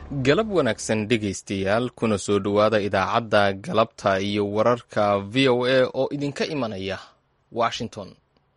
galab wanaagsan dhegaystayaal kuna soo dhowaada idaacadda galabta iyo wararka v o a oo idinka imanaya washington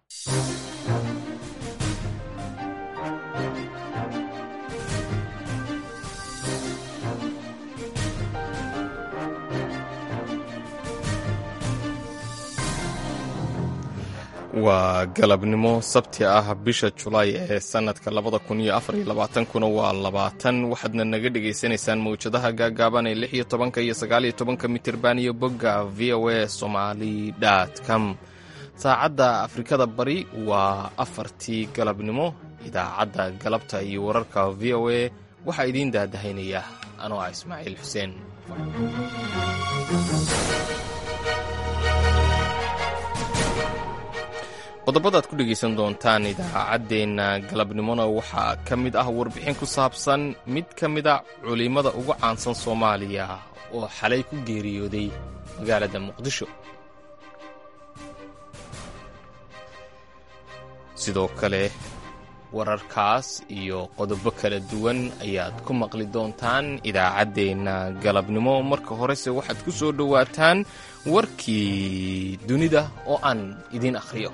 waa galabnimo sabti ah bisha julaay ee sanadka labada kun iyo afar iyo labaatankuna waa labaatan waxaadna naga dhagaysanaysaan mawjadaha gaagaaban ee lix iyo tobanka iyo sagaal iyo tobanka mitirban iyo bogga v o a somali com saacadda afrikada bari waa afartii galabnimo idaacadda galabta iyo wararka v o a waxaa idiin daadahaynaya anoo ah ismaaciil xuseen qodobadaad ku dhegaysan doontaan idaacaddeenna galabnimona waxaa ka mid ah warbixin ku saabsan mid ka mida culimmada ugu caansan soomaaliya oo xalay ku geeriyooday magaalada muqdisho sidoo kale wararkaas iyo qodobo kala duwan ayaad ku maqli doontaan idaacaddeenna galabnimo marka horese waxaad ku soo dhowaataan warkii dunida oo aan idiin akhriyo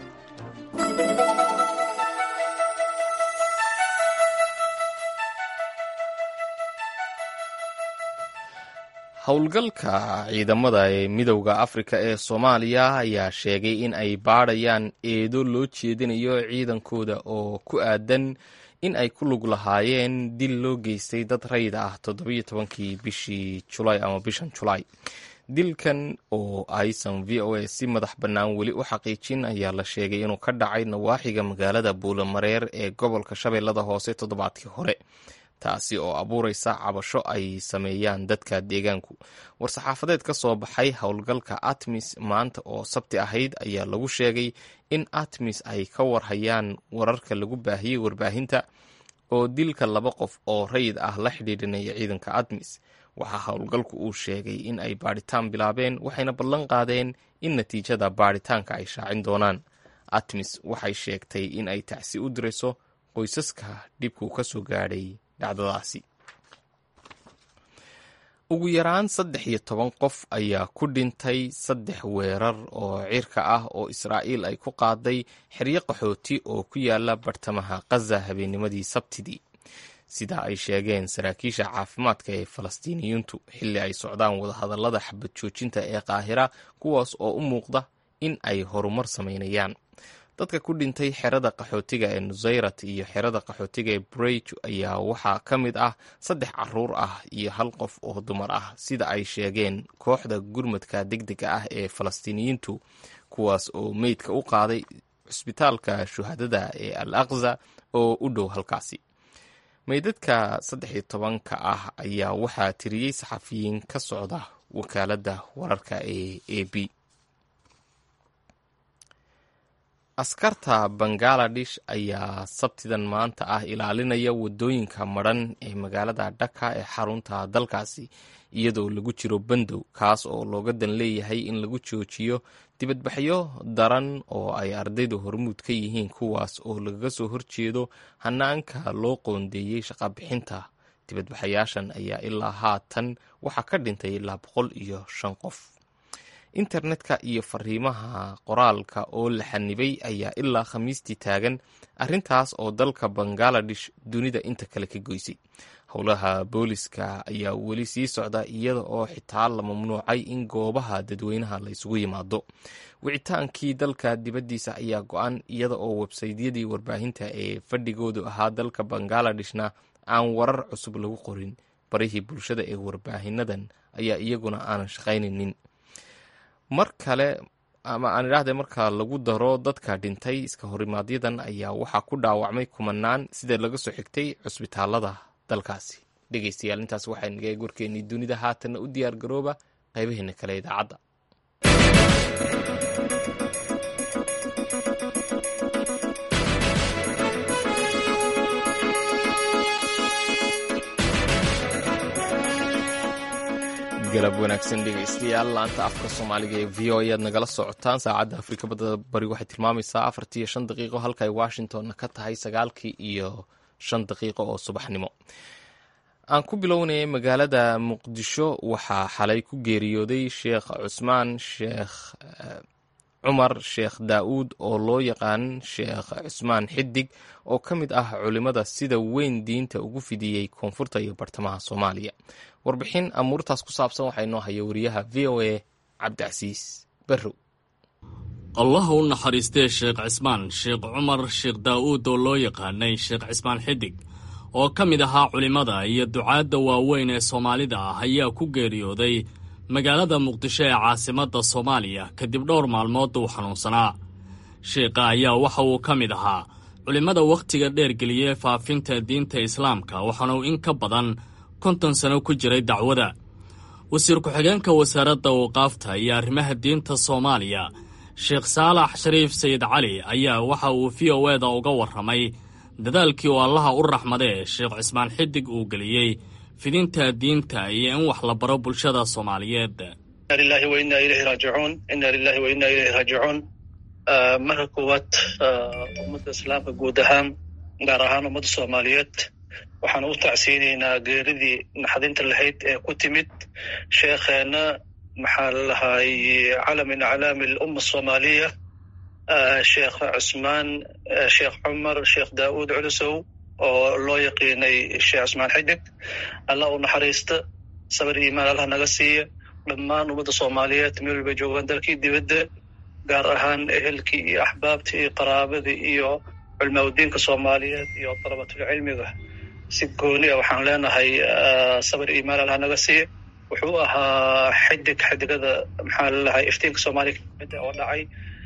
howlgalka ciidamada ee midowda afrika ee soomaaliya ayaa sheegay in ay baadhayaan eedo loo jeedinayo ciidankooda oo ku aadan in ay ku lug lahaayeen dil loo geystay dad rayid ah toddobiyo tobankii bishii julaay ama bishan julaay dilkan oo aysan v o a si madax bannaan weli u xaqiijin ayaa la sheegay inuu ka dhacay nawaaxiga magaalada buulamareer ee gobolka shabeellada hoose toddobaadkii hore taasi oo abuuraysa cabasho ay sameeyaan dadka deegaanku war-saxaafadeed ka soo baxay howlgalka atmis maanta oo sabti ahayd ayaa lagu sheegay in atmis ay ka warhayaan wararka lagu baahiyey warbaahinta oo dilka laba qof oo rayid ah la xidhiidhinaya ciidanka atmis waxaa howlgalku uu sheegay in ay baadhitaan bilaabeen waxayna ballan qaadeen in natiijada baadhitaanka ay shaacin doonaan atmis waxay sheegtay in ay tacsi u dirayso qoysaska dhibku ka soo gaadhay dhacdadaasi ugu yaraan saddex iyo toban qof ayaa ku dhintay saddex weerar oo cirka ah oo israa'iil ay ku qaaday xeryo qaxooti oo ku yaala bartamaha khaza habeennimadii sabtidii sida ay sheegeen saraakiisha caafimaadka ee falastiiniyiintu xilli ay socdaan wadahadallada xabad joojinta ee qaahira kuwaas oo u muuqda in ay horumar samaynayaan dadka ku dhintay xerada qaxootiga ee nusayrat iyo xerada qaxootiga ee breyj ayaa waxaa ka mid ah saddex caruur ah iyo hal qof oo dumar ah sida ay sheegeen kooxda gurmadka degdega ah ee falastiiniyiintu kuwaas oo meydka u qaaday cusbitaalka shuhadada ee al aqza oo u dhow halkaasi meydadka saddex iyo tobanka ah ayaa waxaa tiriyey saxafiyiin ka socda wakaaladda wararka ee a b askarta bangaladesh ayaa sabtidan maanta ah ilaalinaya wadooyinka madran ee magaalada dhaka ee xarunta dalkaasi iyadoo lagu jiro bandow kaas oo looga dan leeyahay in lagu joojiyo dibadbaxyo daran oo ay ardaydu hormuud ka yihiin kuwaas oo lagaga soo horjeedo hanaanka loo qoondeeyey shaqabixinta dibadbaxayaashan ayaa ilaa haatan waxaa ka dhintay ilaa boqol iyo shan qof internetka iyo fariimaha qoraalka oo la xanibay ayaa ilaa khamiistii taagan arrintaas oo dalka bangaladesh dunida inta kale ka goysay howlaha booliska ayaa weli sii socda iyada oo xitaa la mamnuucay in goobaha dadweynaha la isugu yimaado wicitaankii dalka dibaddiisa ayaa go-an iyada oo websaydyadii warbaahinta ee fadhigoodu ahaa dalka bangaaladeshna aan warar cusub lagu qorin barihii bulshada ee warbaahinadan ayaa iyaguna aanan shaqaynaynin mar kale ama aan idhaahde marka lagu daro dadka dhintay iska horimaadyaddan ayaa waxaa ku dhaawacmay kumanaan sida laga soo xigtay cusbitaalada dalkaasi dhegeystayaal intaas waxay naga eeg warkeennii dunida haatanna u diyaar garooba qaybaheena kale idaacadda galab wanaagsan dhegeystayaal laanta afka soomaaliga ee v o ayaad nagala socotaan saacadda afrika badda bari waxay tilmaamaysaa afartii iyo shan daqiiqo halka ay washingtonna ka tahay sagaalkii iyo shan daqiiqo oo subaxnimo aan ku bilownayay magaalada muqdisho waxaa xalay ku geeriyooday sheekh cusmaan sheekh cumar sheekh daa'uud oo loo yaqaan sheekh cusmaan xidig oo ka mid ah culimmada sida weyn diinta ugu fidiyey koonfurta iyo bartamaha soomaaliya warbixin amuurtaas ku saabsan waxaa inoo haya wariyaha v o a cabdicasiis barrow allah u naxariistee sheekh cismaan sheekh cumar sheekh daa'uud oo loo yaqaanay sheekh cismaan xidig oo ka mid ahaa culimmada iyo ducaadda waaweyn ee soomaalida ah ayaa ku geeriyooday magaalada muqdisho ee caasimadda soomaaliya kadib dhowr maalmood uu xanuunsanaa sheekha ayaa waxa uu ka mid ahaa culimmada wakhtiga dheergeliyey faafinta diinta islaamka waxaana uu in ka badan konton sano ku jiray dacwada wasiir ku-xigeenka wasaaradda waqaafta iyo arrimaha diinta soomaaliya sheekh saalax shariif sayid cali ayaa waxa uu v o eda uga warramay dadaalkii uu allaha u raxmadee sheekh cismaan xidig uu geliyey fidinta diinta iyo in wax la baro bulshada soomaaliyeed ina lilahi wa inna ilayhi raajicuun ina lilahi wa inna ilayhi raajicuun marka koowaad ummadda islaamka guud ahaan gaar ahaan ummadda soomaaliyeed waxaan u tacsiinaynaa geeridii naxdinta lahayd ee ku timid sheekheenna maxaa lalahay calam min aclaami alumma asoomaaliya sheekh cusmaan sheekh cumar sheekh daa'uud culusow oo loo yaqiinay sheekh cusmaan xidig allah u naxariista sabar iimaan allah naga siiya dhammaan ummadda soomaaliyeed meel walba joogaan dalkii dibadda gaar ahaan ehelkii iyo axbaabtii iyo qaraabadii iyo culmaaudiinka soomaaliyeed iyo dalabatulcilmiga si gooni a waxaan leenahay sabar iimaan allah naga siiya wuxuu ahaa xidig xidigada maxaa lalahay iftiinka soomaaliya kamid oo dhacay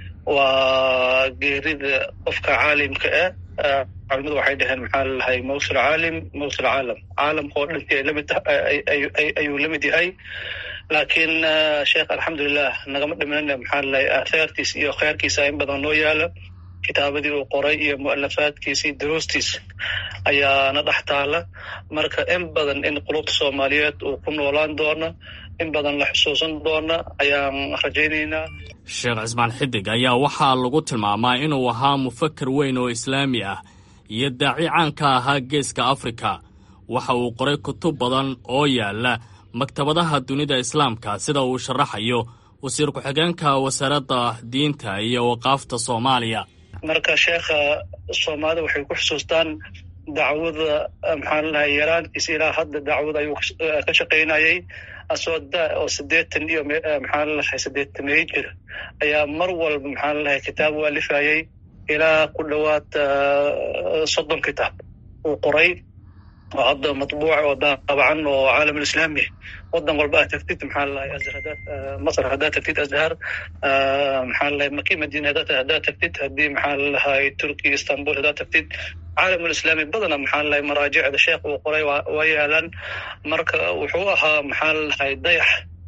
waa geerida qofka caalimka ah culimadu waxay dhaheen maxaa lalahay mawsul caalim mawsul caalam caalamka oo dhantii ay lamid ayuu la mid yahay laakiin sheekh alxamdulilah nagama dhimanina maxaa lalahay aathaartiis iyo kheyrkiisa in badan noo yaala kitaabadii uu qoray iyo mu'alafaadkiisa iyo daruustiis ayaana dhex taala marka in badan in qulubta soomaaliyeed uu ku noolaan doono in badan la xusuusan doona ayaan rajaynaynaa sheekh cismaan xidig ayaa waxaa lagu tilmaamaa inuu ahaa mufaker weyn oo islaami ah iyo daaci caan ka ahaa geeska afrika waxa uu qoray kutub badan oo yaalla maktabadaha dunida islaamka sida uu sharaxayo wasiir ku-xigeenka wasaaradda diinta iyo waqaafta soomaaliya marka sheekha soomaalida waxay ku xusuustaan dacwada maxaa lalahay yaraantiisa ilaa hadda dacwada ayuu ka shaqaynayay asoo da oo siddeetan iyo maxaa lalahay siddeetamey jir ayaa mar walba maxaa lalahay kitaab u alifayay ilaa ku dhowaad soddon kitaab uu qoray oo hadda matbuuc oo daabacan oo caalam alislaami wadan walba aad tagtid maxaa lalahay azhar hadaad masr haddaad tagtid azhar maxaa lalahay maki madina haddaad tagtid haddii maxaa lalahay turkiya istanbul haddaad tagtid caalam alislaami badana maxaa lalahay maraajicda sheekh uu qoray waa yaalaan marka wuxuu ahaa maxaa lalahay dayax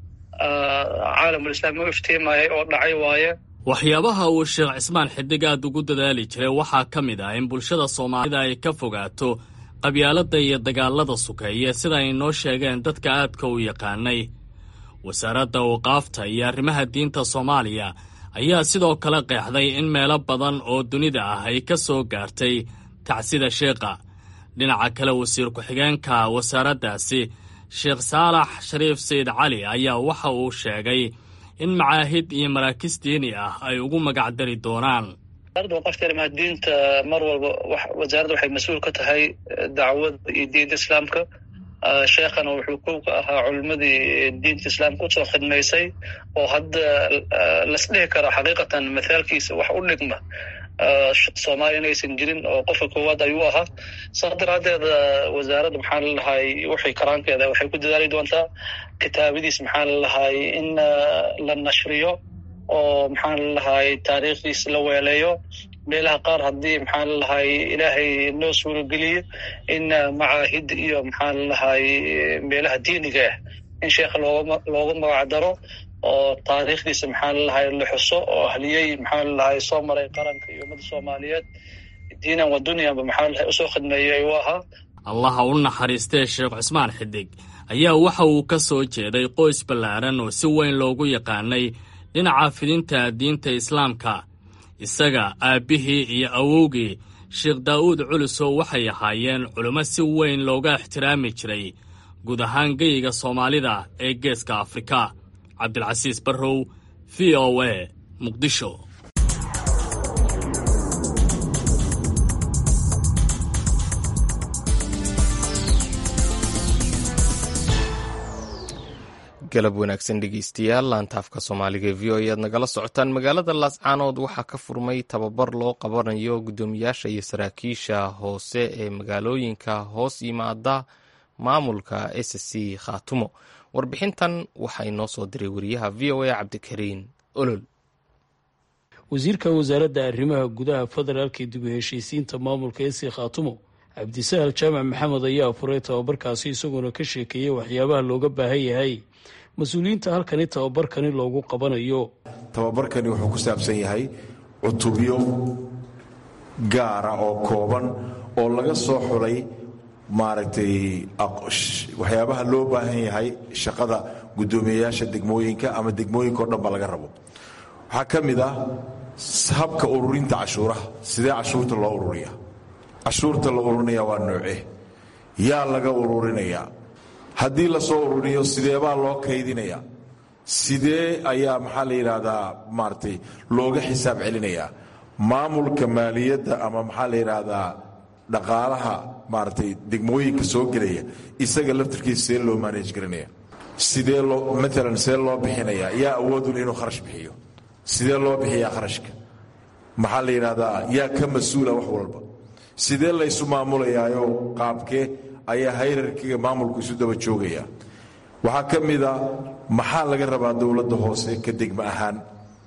caalam alislaami u iftiimayay oo dhacay waaye waxyaabaha uu sheekh cismaan xidig aad ugu dadaali jiray waxaa ka mid ah in bulshada soomaalida ay ka fogaato qabyaaladda iyo dagaalada sukeeye sida ay noo sheegeen dadka aadka u yaqaanay wasaaradda waqaafta iyo arrimaha diinta soomaaliya ayaa sidoo kale qeexday in meelo badan oo dunida ah ay ka soo gaartay tacsida sheekha dhinaca kale wasiir ku-xigeenka wasaaraddaasi sheekh saalax shariif sayid cali ayaa waxa uu sheegay in macaahid iyo maraakiis diini ah ay ugu magacdari doonaan wasaaradda waqaafta arrimaha diinta mar walba wasaaradda waxay mas-uul ka tahay dacwada iyo diinta islaamka sheekhana wuxuu kow ka ahaa culimadii diinta islaamka usoo khidmaysay oo hadda lasdhihi karo xaqiiqatan mathaalkiisa wax u dhigma soomaaliya inaysan jirin oo qofka koowaad ayuu ahaa saas daraadeed wasaaradda maxaa lalahay waxay karaankeeda waxay ku dadaali doontaa kitaabadiis maxaa lalahay in la nashriyo oo maxaa lalahay taariikhdiis la weeleeyo meelaha qaar haddii maxaa lalahay ilaahay noo suurogeliyo in macaahid iyo maxaa lalahay meelaha diiniga ah in sheekha looga looga magac daro oo taariikhdiisa maxaa lalahay la xuso oo ahliyey maxaa lalahay soo maray qaranka iyo ummadda soomaaliyeed diinan wa dunyanba maxaa lalahay usoo khidmeeyey ayuu ahaa allaha u naxariistee sheekh cusmaan xidig ayaa waxa uu ka soo jeeday qoys ballaaran oo si weyn loogu yaqaanay dhinaca fidinta diinta islaamka isaga aabbihii iyo awowgii sheekh daa'uud culusow waxay ahaayeen culimo si weyn looga ixtiraami jiray guud ahaan geyiga soomaalida ee geeska afrika cabdilcasiis barrow v o a muqdisho galab wanaagsan dhegeystayaal laantaafka soomaaliga ee v o ayaad nagala socotaan magaalada laascaanood waxaa ka furmay tababar loo qabanayo guddoomiyaasha iyo saraakiisha hoose ee magaalooyinka hoos yimaada maamulka s c khaatumo warbixintan waxaa inoo soo diray wariyaha v o a cabdikariin olol wasiirka wasaaradda arrimaha gudaha federaalka dib u heshiisiinta maamulka s c khaatumo cabdisahal jaamac maxamed ayaa furay tababarkaasi isagoona ka sheekeeyey waxyaabaha looga baahan yahay mas-uuliyiinta halkani tababarkani loogu qabanayo tababarkani wuxuu ku saabsan yahay cutubyo gaara oo kooban oo laga soo xulay maaragtay waxyaabaha loo baahan yahay shaqada guddoomiyeyaasha degmooyinka ama degmooyinka o dhan ba laga rabo waxaa ka mid ah habka ururinta cashuuraha sidee cashuurta loo ururiya cashuurta la ururinaya waa nooce yaa laga ururinayaa haddii lasoo ururiyo sideebaa loo kaydinaya sidee ayaa maxaa la yidhaahdaa maaratay looga xisaab celinayaa maamulka maaliyadda ama maxaa la yidhaahdaa dhaqaalaha maaratay degmooyinka soo gelaya isaga laftarkiisa see loo maanaj garanaya sidee loo maalan see loo bixinaya yaa awoodun inuu kharash bixiyo sidee loo bixiyaa kharashka maxaa la yidhaahdaa yaa ka mas-uula wax walba sidee laysu maamulayaayo qaabkee ayaa hayrarkiga maamulku isu daba joogaya waxaa ka mida maxaa laga rabaa dowladda hoose ka degma ahaan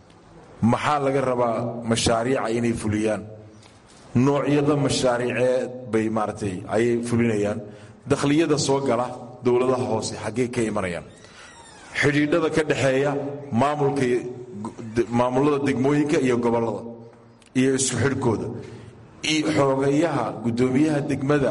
maxaa laga rabaa mashaariica inay fuliyaan noocyada mashaariiceed bay maaratay ayay fulinayaan dakhliyada soo gala dowladaha hoose xaggee ka imanayaan xidhiidhada ka dhexeeya maamulka maamulada degmooyinka iyo gobollada iyo isku xidhkooda xoogayaha guddoomiyaha degmada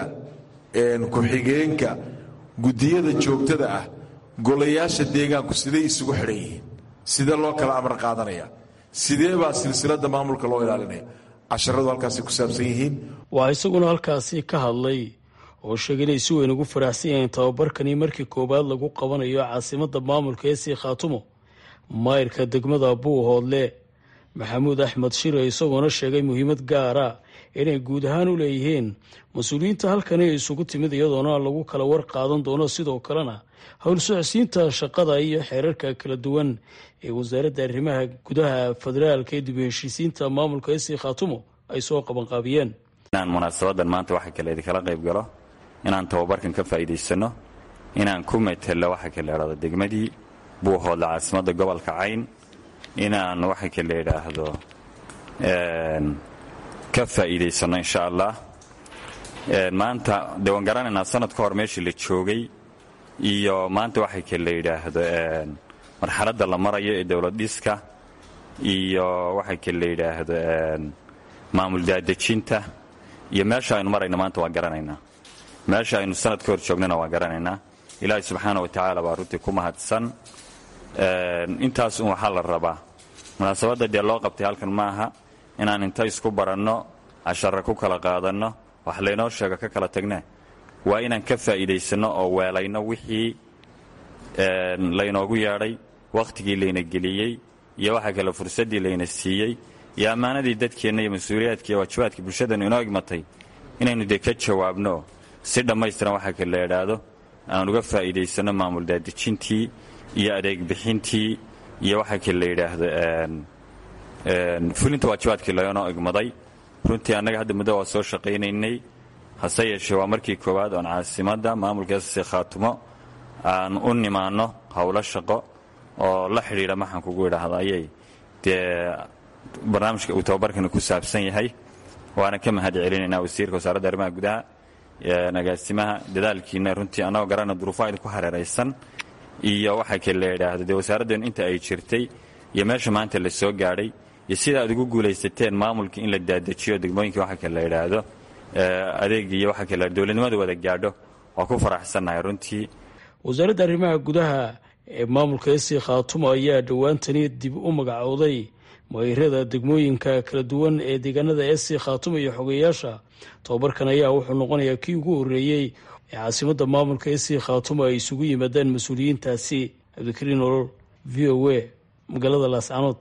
ku-xigeenka guddiyada joogtada ah golayaasha deegaanku siday isugu xidhan yihiin sidee loo kala amar qaadanaya sidee baa silsilada maamulka loo ilaalinaya casharadu halkaasay ku saabsan yihiin waa isaguna halkaasi ka hadlay oo sheegay inay si weyn ugu faraxsan yahiin tababarkani markii koowaad lagu qabanayo caasimada maamulka ee sii khaatumo maayirka degmada buuhoodle maxamuud axmed shire isagoona sheegay muhiimad gaara inay guud ahaan u leeyihiin mas-uuliyiinta halkani isugu timid iyadoona lagu kala war qaadan doono sidoo kalena howl socodsiinta shaqada iyo xeerarka kala duwan ee wasaaradda arrimaha gudaha federaalka ee dib u heshiisiinta maamulka esii khaatumo ay soo qabanqaabiyeen inaan munaasabadan maanta waxa kale idinkala qayb galo inaan tababarkan ka faa'iidaysano inaan ku metelo waxa kale idhahdo degmadii buuhoodla caasimadda gobolka cayn inaan waxa kale idhaahdo ka faa'iidaysano insha allah maanta dee waan garanaynaa sanad ka hor meeshii la joogay iyo maanta waxay kale yidhaahdo marxaladda la marayo ee dowlad dhiska iyo waxay kale yidhaahdo maamul daadejinta iyo meesha aynu marayno maanta waan garanaynaa meesha aynu sanad ka hor joognana waan garanaynaa ilaahay subxaana wa tacaala baa runtii ku mahadsan intaas un waxaa la rabaa munaasabadda dee loo qabtay halkan ma aha inaan inta isku baranno cashara ku kala qaadanno wax laynoo sheego ka kala tagne waa inaan ka faa'iidaysanno oo weelayno wixii laynoogu yeedhay wakhtigii layna geliyey iyo waxa kale fursaddii layna siiyey iyo ammaanadii dadkeenna iyo mas-uuliyaadka iyo waajibaadka bulshadanu inoo igmatay inaynu dee ka jawaabno si dhammaystiran waxa kale idhaahdo aan uga faa'iidaysanno maamul daadejintii iyo adeeg bixintii iyo waxa kale la yidhaahdo fulinta waajibaadkii laynoo igmaday runtii annaga hadda muddo waa soo shaqaynaynay hase yeeshee waa markii koowaad oon caasimadda maamulkaasi khaatumo aan u nimaanno howlo shaqo oo la xidhiidha maxaan kugu idhaahda ayay dee barnaamijka uu tababarkani ku saabsan yahay waana ka mahad celinaynaa wasiirka wasaaradda arrimaha gudaha agaasimaha dadaalkiina runtii annagoo garana duruufaha idinku hareeraysan iyo waxa kale la yidhaahdo dee wasaaraddeenu inta ay jirtay iyo meesha maanta la soo gaadhay iyo sida aad ugu guulaysateen maamulka in la daadejiyo degmooyinkii waxa kale la yidhaahdo adeegii iyo waxa kale dowladnimada wada gaadho waa ku faraxsannahay runtii wasaaradda arrimaha gudaha ee maamulka esii khaatumo ayaa dhowaantani dib u magacooday mayrada degmooyinka kala duwan ee deegaanada esii khaatumo iyo xogeyaasha tobabarkan ayaa wuxuu noqonayaa kii ugu horreeyey ee caasimadda maamulka ee sii khaatumo ay isugu yimaadaan mas-uuliyiintaasi cabdikariin olol v o a magaalada laascanood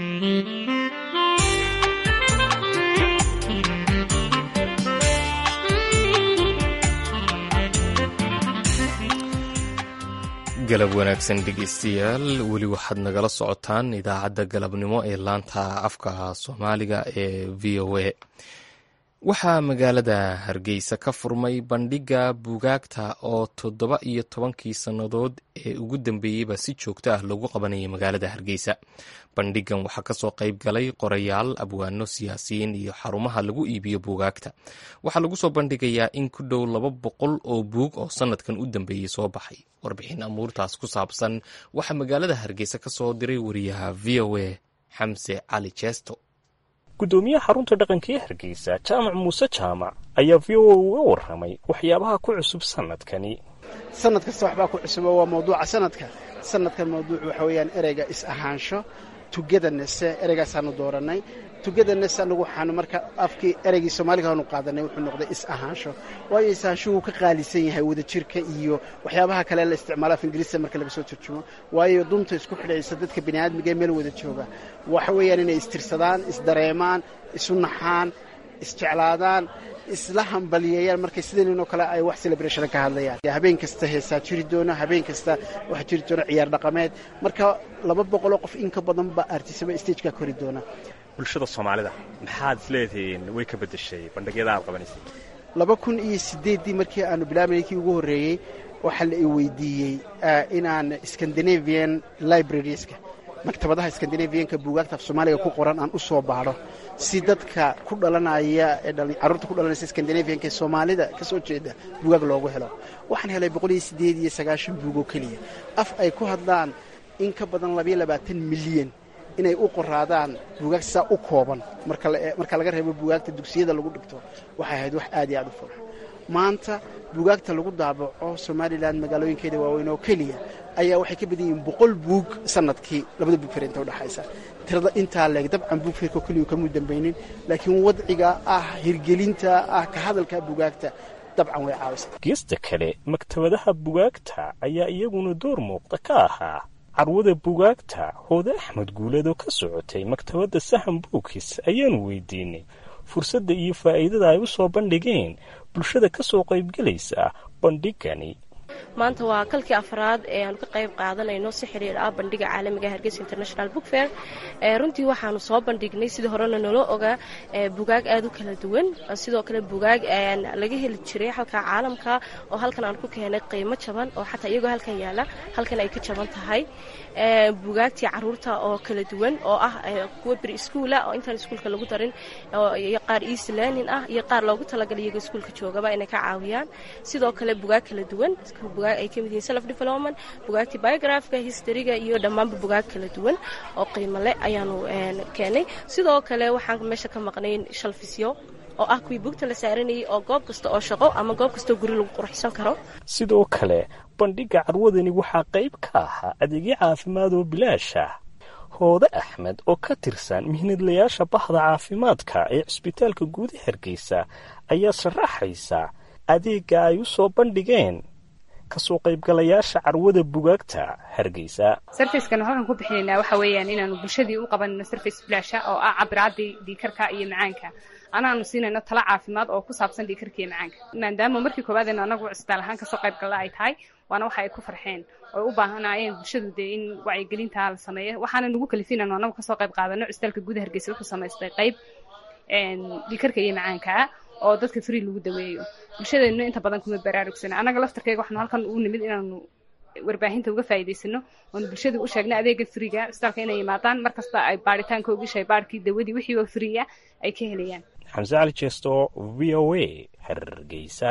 galab wanaagsan dhegeystayaal weli waxaad nagala socotaan idaacadda galabnimo ee laanta afka soomaaliga ee v o a waxaa magaalada hargeysa ka furmay bandhigga buugaagta oo toddoba iyo tobankii sannadood ee ugu dambeeyeyba si joogto ah loogu qabanayay magaalada hargeysa bandhiggan waxaa kasoo qayb galay qorayaal abwaano siyaasiyiin iyo xarumaha lagu iibiyo buugaagta waxaa lagu soo bandhigayaa in ku dhow laba boqol oo buug oo sanadkan u dambeeyey soo baxay warbixin amuurtaas ku saabsan waxaa magaalada hargeysa ka soo diray wariyaha v o a xamse cali jeesto gudoomiyaha xarunta dhaqanka ee hargeysa jaamac muuse jaamac ayaa v o a uga warramay waxyaabaha ku cusub sanadkani sanad kasta waxbaa ku cusubo waa mawduuca sanadka sanadkan mawduucu waxa weeyaan ereyga is-ahaansho tugedanese ereygaasaanu doorannay tugedanes anagu waxaanu marka afkii ereygii soomaaliga aanu qaadanay wuxuu noqday is-ahaansho waayo is-ahaanshuhu ka qaalisan yahay wadajirka iyo waxyaabaha kale la isticmaalo af ingiriista marka laga soo turjumo waayo dunta isku xidhaysa dadka bini aadmiga ee meel wada jooga waxa weeyaan inay istirsadaan isdareemaan isu naxaan isjeclaadaan isla hambaliyeeyaan markay sidaninoo kale ay wax celebration ka hadlayaan habeen kasta heesaa jiri doona habeen kasta waxaa jiri doona ciyaar dhaqameed marka laba boqoloo qof in ka badan baa artisaba stageka kori doona bulshada soomaalida maxaad isleedihiin way ka beddeshay bandhigyada aad qabanaysay laba kun iyo siddeeddii markii aanu bilaabanay kii ugu horreeyey waxaa la i weydiiyey inaan scandinavian librarieska maktabadaha skandinaviyanka buugaagta af soomaaliga ku qoran aan u soo baadho si dadka ku dhalanaya ee carruurta ku dhalanaysa skandinaviyanka ee soomaalida ka soo jeeda buugaag loogu helo waxaan helay boqol iyo siddeed iyo sagaashan buug oo keliya af ay ku hadlaan in ka badan labayo labaatan milyan inay u qoraadaan buugaag sidaa u kooban marka laga reebo buugaagta dugsiyada lagu dhigto waxay ahayd wax aad iyo aad u furxa maanta buugaagta lagu daabaco somalilan magaalooyinkeeda waaweyn oo keliya ayaa waxay ka badan yihiin boqol buug sanadkii labada buug fir inta udhexaysa tirada intaa leeg dabcan buug firko keliyu kamuu dambaynin laakiin wadciga ah hirgelinta ah ka hadalka buugaagta dabcan way caawisa geesta kale maktabadaha bugaagta ayaa iyaguna door muuqda ka ahaa carwada bugaagta hoode axmed guuleed oo ka socotay maktabadda sahan buukis ayaanu weydiinay fursadda iyo faa'iidada ay u soo bandhigeen bulshada ka soo qaybgelaysa bandhigani maanta waa kalkii afraad ee aanu ka qayb qaadanayno si xiriir ah bandhiga caalamiga hargeysa international book fair runtii waxaanu soo bandhignay sidii horena naloo ogaa bugaag aad u kala duwan sidoo kale bugaag laga heli jiray halka caalamka oo halkan aan ku keenay qiimo jaban oo xataa iyagoo halkan yaala halkan ay ka jaban tahay bugaagtii caruurta oo kala duwan oo ah kuwa beri iskuula oo intaan iskuulka lagu darin iyo qaar east learning ah iyo qaar loogu talagalay iyagoo iskuulka joogaba inay ka caawiyaan sidoo kale bugaag kala duwan bugaag ay kamid yihiin self development bugaagtii biografka historyga iyo dhammaanba bugaag kala duwan oo qiimo leh ayaanu keenay sidoo kale waxaan meesha ka maqnayn shalfisyo oo ah kuwii bugta la saaranayay oo goob kasta oo shaqo ama goob kastaoo guri lagu qurxsan karo sidoo kale bandhigga carwadani waxaa qayb ka ahaa adeegyo caafimaad oo bilaash ah hoode axmed oo ka tirsan mihnadlayaasha bahda caafimaadka ee cisbitaalka guud ee hargeysa ayaa sharaxaysa adeegga ay u soo bandhigeen kasoo qaybgalayaasha carwada bugaagta hargeysa sarfacekana halkan ku bixinaynaa waxa weeyaan inaanu bulshadii u qabanayno sarface bilaasha oo ah cabiraadii dhiikarka iyo macaanka anaanu siinayno tala caafimaad oo ku saabsan dhiikarka iyo macaanka maadaama markii koowaadeen anagu cisbitaal ahaan kasoo qaybgalla ay tahay waana waxa ay ku farxeen oo u baahanayeen bulshadu dee in wacyigelinta la sameeyo waxaana nagu kalifinayno anagu kasoo qayb qaadano cisbitaalka guud hargeysa wuxuu samaystay qayb dhiikarka iyo macaankaa oo dadka free lagu daweeyo bulshadeennu inta badan kuma baraarugsana annaga laftarkeyga waxaanu halkan u nimid inaanu warbaahinta uga faa'iidaysano oonu bulshada u sheegna adeega friiga cisbitaalka inay yimaadaan mar kasta ay baaritaanka ogi shaybaarkii dawadii wixii oo friiya ay ka helayaan xamse cali jeesto v o a hargeysa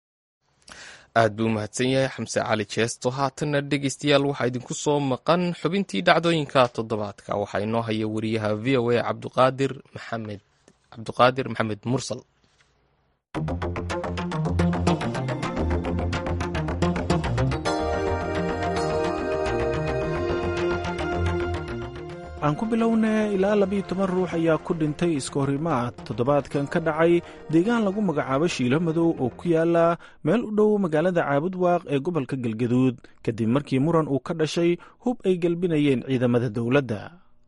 aad buu umahadsan yahay xamse cali jeesto haatanna dhegeystayaal waxaa idinku soo maqan xubintii dhacdooyinka toddobaadka waxaa inoo haya wariyaha v o a cabduqaadir maxamed cabduqaadir maxamed mursal aan ku bilownay ilaa labiyo toban ruux ayaa ku dhintay iska horimaad toddobaadkan ka dhacay deegaan lagu magacaabo shiilo madow oo ku yaala meel u dhow magaalada caabudwaaq ee gobolka galgaduud kadib markii muran uu ka dhashay hub ay gelbinayeen ciidamada dowladda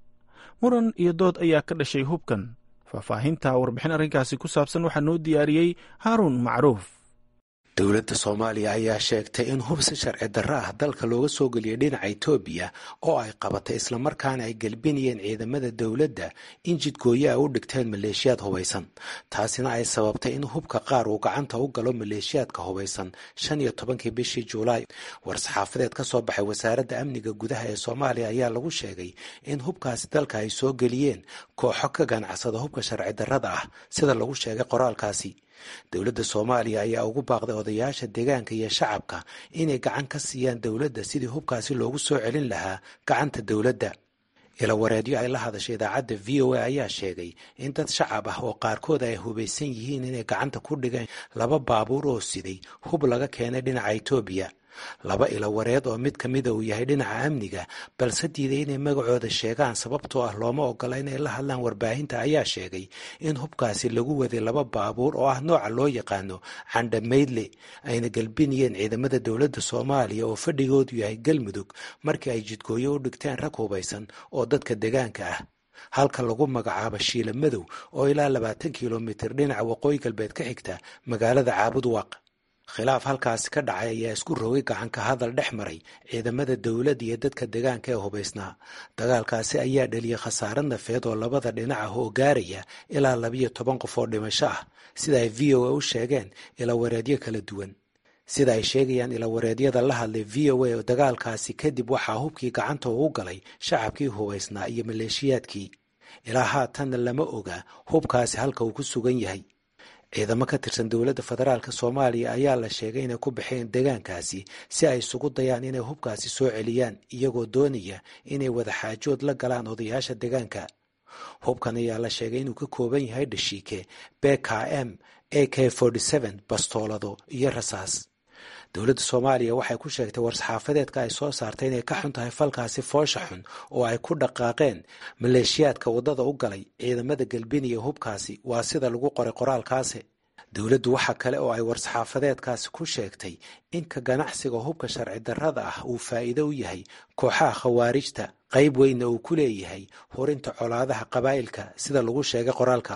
muran iyo dood ayaa ka dhashay hubkan faahfaahinta warbixin arrinkaasi ku saabsan waxaa noo diyaariyey haaruun macruuf dowladda soomaaliya ayaa sheegtay in hub si sharci darro ah dalka looga soo geliyay dhinaca etoobiya oo ay qabatay islamarkaana ay gelbinayeen ciidamada dowladda in jidgooyo ay u dhigteen maleeshiyaad hubaysan taasina ay sababtay in hubka qaar uu gacanta u galo maleeshiyaadka hubaysan shan iyo tobankii bishii juulaay war-saxaafadeed ka soo baxay wasaaradda amniga gudaha ee soomaaliya ayaa lagu sheegay in hubkaasi dalka ay soo geliyeen kooxo ka ganacsada hubka sharci darrada ah sida lagu sheegay qoraalkaasi dowladda soomaaliya ayaa ugu baaqday odayaasha deegaanka iyo shacabka inay gacan ka siiyaan dowladda sidii hubkaasi loogu soo celin lahaa gacanta dowladda ilawareedyo ay la hadashay idaacadda v o a ayaa sheegay in dad shacab ah oo qaarkood ay hubaysan yihiin inay gacanta ku dhigeen laba baabuur oo siday hub laga keenay dhinaca etoobiya laba ilawareed oo mid ka mida uu yahay dhinaca amniga balse diiday inay magacooda sheegaan sababtoo ah looma ogola inay la hadlaan warbaahinta ayaa sheegay in hubkaasi lagu waday laba baabuur oo ah nooca loo yaqaano candhamaydle ayna galbinayeen ciidamada dowladda soomaaliya oo fadhigoodu yahay galmudug markii ay jidgooyo u dhigteen rag hubaysan oo dadka deegaanka ah halka lagu magacaabo shiila madow oo ilaa labaatan kilomitir dhinaca waqooyi galbeed ka xigta magaalada caabudwaaq khilaaf halkaasi ka dhacay ayaa isku rogay gacanka hadal dhex maray ciidamada dowladda iyo dadka deegaanka ee hubaysnaa dagaalkaasi ayaa dhaliyay khasaare nafeed oo labada dhinac ah oo gaaraya ilaa labiyo toban qof oo dhimasho ah sida ay v o a u sheegeen ilawareedyo kala duwan sida ay sheegayaan ilawareedyada la hadlay v o a oo dagaalkaasi kadib waxaa hubkii gacanta ugu galay shacabkii hubaysnaa iyo maleeshiyaadkii ilaa haatanna lama oga hubkaasi halka uu ku sugan yahay ciidamo ka tirsan dowladda federaalk soomaaliya ayaa la sheegay inay ku baxeen deegaankaasi si ay isugu dayaan inay hubkaasi soo celiyaan iyagoo doonaya inay wadaxaajood la galaan odayaasha deegaanka hubkan ayaa la sheegay inuu ka kooban yahay dhashiike bkm a k bastoolado iyo rasaas dowladda soomaaliya waxay ku sheegtay war-saxaafadeedka ay soo saartay inay ka xun tahay falkaasi foosha xun oo ay ku dhaqaaqeen maleeshiyaadka waddada u galay ciidamada galbiniya hubkaasi waa sida lagu qoray qoraalkaasi dowladdu waxa kale oo ay war-saxaafadeedkaasi ku sheegtay in ka ganacsiga hubka sharci darrada ah uu faa'iido u yahay kooxaha khawaarijta qayb weynna uu ku leeyahay horinta colaadaha qabaa'ilka sida lagu sheegay qoraalka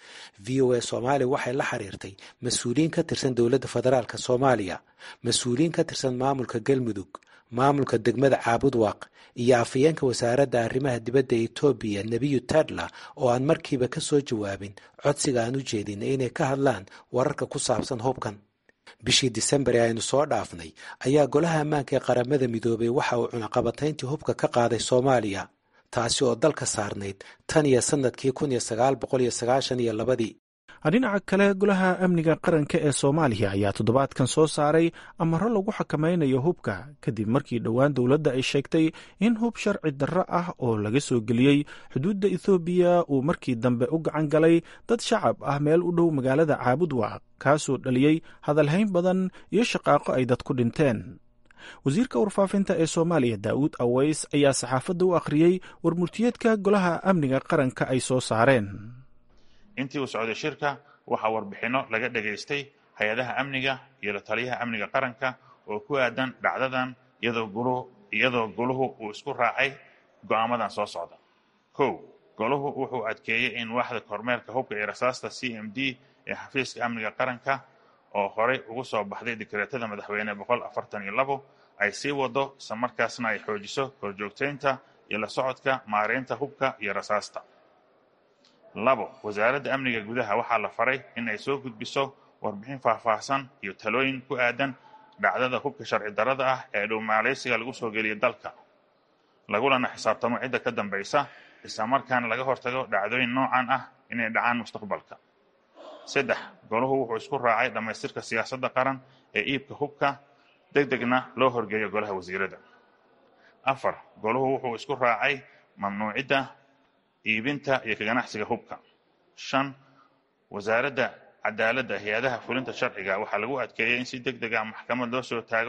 v o a soomaaliya waxay la xiriirtay mas-uuliyiin ka tirsan dowladda federaalk soomaaliya mas-uuliyiin ka tirsan maamulka galmudug maamulka degmada caabudwaaq iyo afayeenka wasaaradda arrimaha dibadda etoobiya nebiyu tadla oo aan markiiba ka soo jawaabin codsiga aan u jeedinay inay ka hadlaan wararka ku saabsan hubkan bishii disembar ee aynu soo dhaafnay ayaa golaha ammaanka ee qaramada midoobay waxa uu cunaqabatayntii hubka ka qaaday soomaaliya taasi oo dalka saarnayd tan iyo sanadkii kun iyo sagaal boqol iyo sagaashan iyo labadii dhinaca kale golaha amniga qaranka ee soomaaliya ayaa toddobaadkan soo saaray amaro lagu xakamaynayo hubka kadib markii dhowaan dowladda ay sheegtay in hub sharci darro ah oo laga soo geliyey xuduudda ethoobiya uu markii dambe u gacan galay dad shacab ah meel u dhow magaalada caabudwaaq kaasoo dhaliyey hadalhayn badan iyo shaqaaqo ay dad ku dhinteen wasiirka warfaafinta ee soomaaliya daa'uud aweys ayaa saxaafadda u akhriyey warmurtiyeedka golaha amniga qaranka ay soo saareen intii uu socday shirka waxaa warbixinno laga dhegaystay hay-adaha amniga iyo la taliyaha amniga qaranka oo ku aadan dhacdadan iyadoo goluhu uu isku raacay go'aamadan soo socda kow goluhu wuxuu adkeeyey in waaxda kormeerka hubka iyo rasaasta c m d ee xafiiska amniga qaranka oo horey ugu soo baxday dikreetada madaxweyne boqol afartan iyo labo ay sii wado islamarkaasna ay xoojiso horjoogtaynta iyo la socodka maareynta hubka iyo rasaasta labo wasaaradda amniga gudaha waxaa la faray in ay soo gudbiso warbixin faahfaahsan iyo talooyin ku aadan dhacdada hubka sharci darrada ah ee dhowmaaleysiga lagu soo geliya dalka lagulana xisaabtamo cidda ka dambaysa islamarkaana laga hortago dhacdooyin noocan ah inay dhacaan mustaqbalka saddex goluhu wuxuu isku raacay dhammaystirka siyaasadda qaran ee iibka hubka deg degna loo horgeeyo golaha wasiirada afar goluhu wuxuu isku raacay mamnuucidda iibinta iyo ka ganacsiga hubka shan wasaaradda cadaaladda hay-adaha fulinta sharciga waxaa lagu adkeeyey in si deg deg ah maxkamad loo soo taago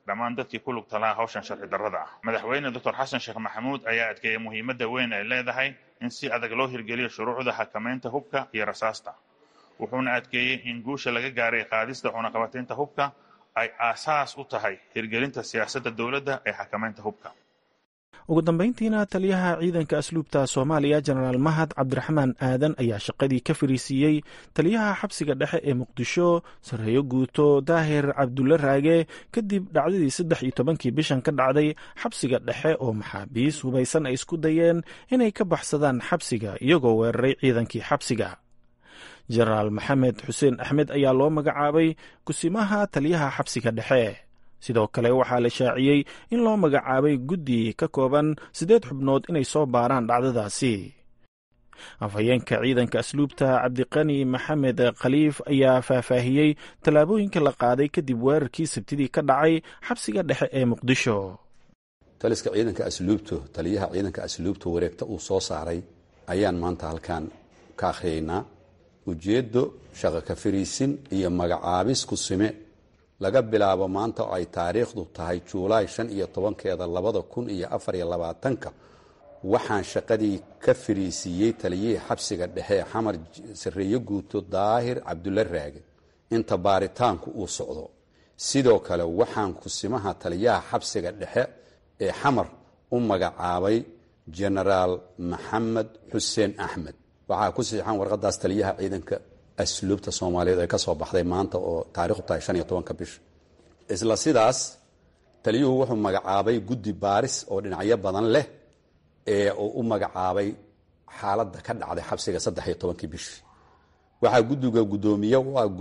dhammaan dadkii ku lugta lahaa hawshan sharci darrada ah madaxweyne doctor xasan sheekh maxamuud ayaa adkeeyey muhiimadda weyn ay leedahay in si adag loo hirgeliyo shuruucda xakamaynta hubka iyo rasaasta wuxuuna adkeeyey in guusha laga gaaray qaadista cunaqabataynta hubka ay aasaas u tahay hirgelinta siyaasadda dowladda ee xakamaynta hubka ugu dambayntiina taliyaha ciidanka asluubta soomaaliya jenaraal mahad cabdiraxmaan aadan ayaa shaqadii ka fariisiiyey taliyaha xabsiga dhexe ee muqdisho sarreeyo guuto daahir cabdulle raage kadib dhacdadii saddex iyo tobankii bishan ka dhacday xabsiga dhexe oo maxaabiis hubaysan ay isku dayeen inay ka baxsadaan xabsiga iyagoo weeraray ciidankii xabsiga jenaraal maxamed xuseen axmed ayaa loo magacaabay kusimaha taliyaha xabsiga dhexe sidoo kale waxaa la shaaciyey in loo magacaabay guddi ka kooban siddeed xubnood inay soo baaraan dhacdadaasi afhayeenka ciidanka asluubta cabdiqani maxamed khaliif ayaa faahfaahiyey tallaabooyinka la qaaday kadib weerarkii sabtidii ka dhacay xabsiga dhexe ee muqdisho taliska ciidanka asluubtu taliyaha ciidanka asluubtu wareegta uu soo saaray ayaan maanta halkan ka akhriyaynaa ujeeddo shaqo ka fariisin iyo magacaabis ku sime laga bilaabo maanta oo ay taariikhdu tahay juulaay shan iyo tobankeeda labada kun iyo afar iyo labaatanka waxaan shaqadii ka fariisiiyey taliyihii xabsiga dhexe xamar sarreeyo guuto daahir cabdulle raage inta baaritaanku uu socdo sidoo kale waxaan kusimaha taliyaha xabsiga dhexe ee xamar u magacaabay jenaraal maxamed xuseen axmed waxaa ku siixan warqadaas taliyaha ciidanka asluubta soomaaliyeed ee ka soo baxday maanta oo taarikhdu tahay shan iyo tobanka bisha isla sidaas taliyuhu wuxuu magacaabay guddi baaris oo dhinacyo badan leh ee uu u magacaabay xaaladda ka dhacday xabsiga saddex iyo tobankii bishii waxaa guddiga guddoomiye u ah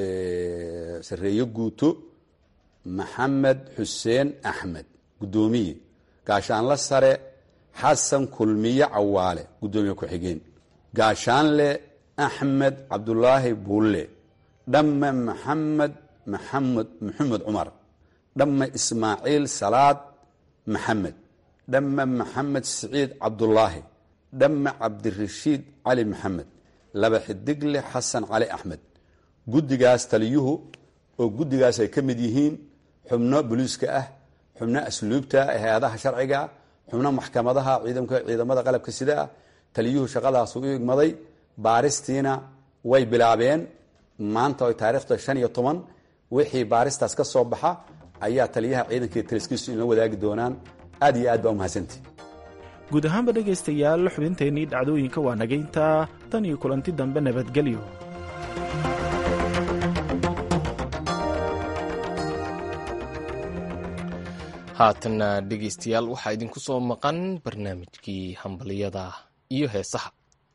sarreeyo guuto maxamed xuseen axmed guddoomiye gaashaanle sare xasan kulmiye cawaale guddoomiye ku-xigeen gaashaanle axmed cabdulaahi buulle dhamme maxamed maxamed maxamed cumar dhamme ismaaciil salaad maxamed dhamme maxamed siciid cabdulaahi dhamme cabdirashiid cali maxamed laba xidigle xasan cali axmed guddigaas taliyuhu oo guddigaas ay ka mid yihiin xubno boliiska ah xubno asluubta hay-adaha sharciga xubno maxkamadaha ciidamada qalabka sida ah taliyuhu shaqadaasu u igmaday baaristiina way bilaabeen maanta oy taarikhda shan iyo toban wixii baaristaas ka soo baxa ayaa taliyaha ciidanka taliskiisu inla wadaagi doonaan aad iyo aad baa umahadsantii guud ahaanba dhegaystayaal xubinteennii dhacdooyinka waa nagayntaa tan iyo kulanti dambe nabadgelyo haatanna dhegaystayaal waxaa idinku soo maqan barnaamijkii hambaliyada iyo heesaha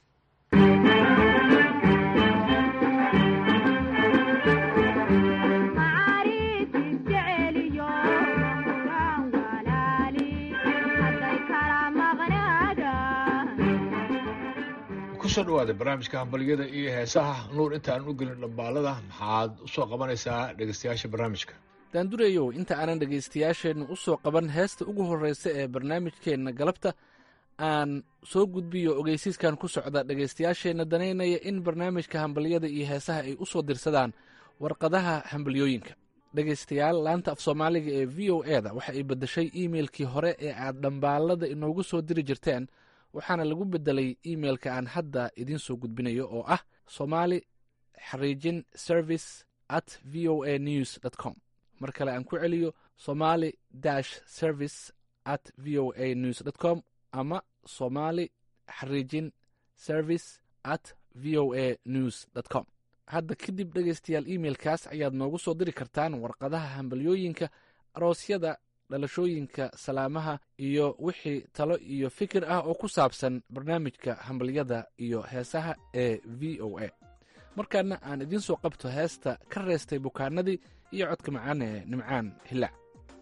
kusoo dhawaada barnaamijka hambaliyada iyo heesaha nuur intaan u gelin dhambaalada maxaad usoo qabanaysaa dhegeystayaasha barnaamijka daandureyow inta aanan dhegaystayaasheenna u soo qaban heesta ugu horreysa ee barnaamijkeenna galabta aan soo gudbiyo ogeysiiskan ku socda dhegaystayaasheenna danaynaya in barnaamijka hambalyada iyo heesaha ay u soo dirsadaan warqadaha hambalyooyinka dhegaystayaal laanta af soomaaliga ee v o e da waxa ay beddeshay iimeilkii hore ee aad dhambaalada inoogu soo diri jirteen waxaana lagu beddelay iimeilka aan hadda idiin soo gudbinayo oo ah somali xariijin service at v o a news dt com mar kale aan ku celiyo somali dash service at v o a news dt com ama somali xariijin service at v o a news dt com hadda kadib dhegaystayaal iimeilkaas ayaad noogu soo diri kartaan warqadaha hambalyooyinka aroosyada dhalashooyinka salaamaha iyo wixii talo iyo fikir ah oo ku saabsan barnaamijka hambalyada iyo heesaha ee v o a markaana aan idiin soo qabto heesta ka reestay bukaanadii iyo codka macaan ee nimcaan hilaac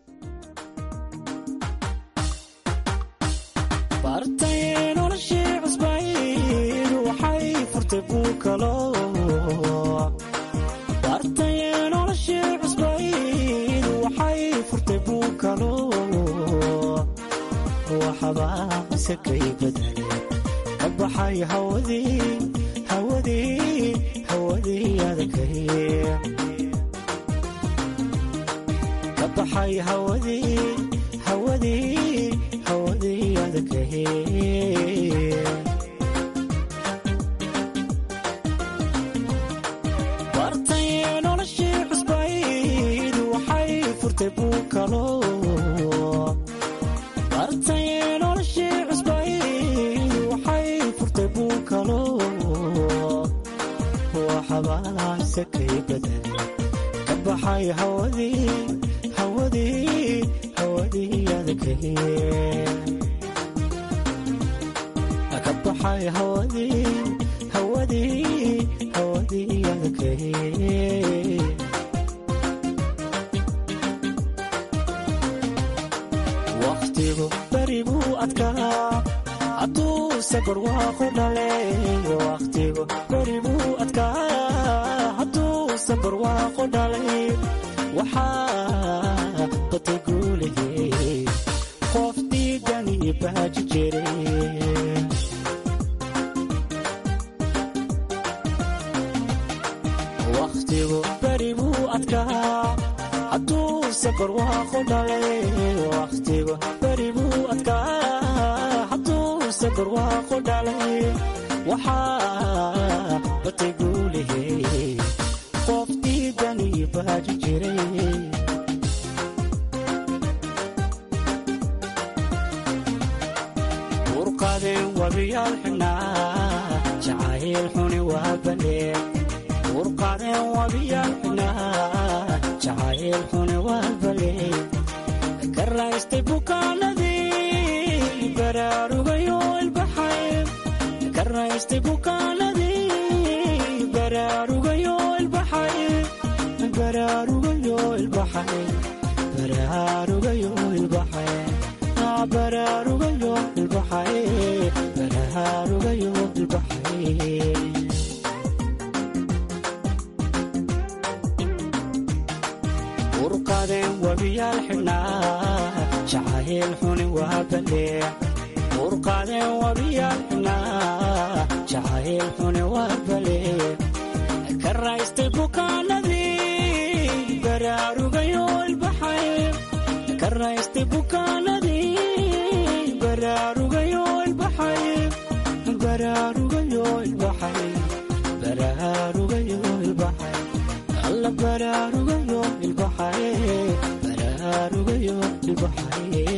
waxbaaqsakay badale ka baxay hawadii hawadii hawadii adakay ka baxay hawadii hawadii hawadii adakahe bartay noloshii cusbayd waxay furtay buu kalo bartay noloshii cusbayd waxay furtay buu kalo waxabaase kay badan ka baxay hawadii hawadii hawadii adakahe ka baxay hawadii hawadii hawadii adakahe wakhtigu beri buu adkaa hadduu safar waaqu dhale wakhtigu beri buu adkaa hadduu safar waaqu dhalay waxaa batay guulahey qof diidani baaji jire wakhtigu beri buu adkaa hadduu safar waaqu dhalay wakhtigu beri buu adkaa hadduu safar waaqu dhalay waxaa batay guulahey qof diidani baaji jiray urqadeen wabiyaal xidhnaa jacayl xuni waa balee urqadeen wabiyaal xidhnaa jacayl xuni waa balee ka raystay bukaanadii baraarugayo ilbaxay ka raystay bukaanadii baraarugayo ilbaxay baraarugayo ilbaxay baraarugayo ilbaxay baraarugayo ilbaxay baraarugayo ilbaxay urqadeen wabiyaal xidhnaa jacayl xuni waa balee urqadeen wabiyaal xidhnaa jacayl xuni waa balee ka raystay bukaanadii baraarugayo ilbaxay ka raystay bukaanadii baraarugayo ilbaxay baraarugayo ilbaxay baraarugayo ilbaxay alla baraarugayo ilbaxay baraarugayo ilbaxay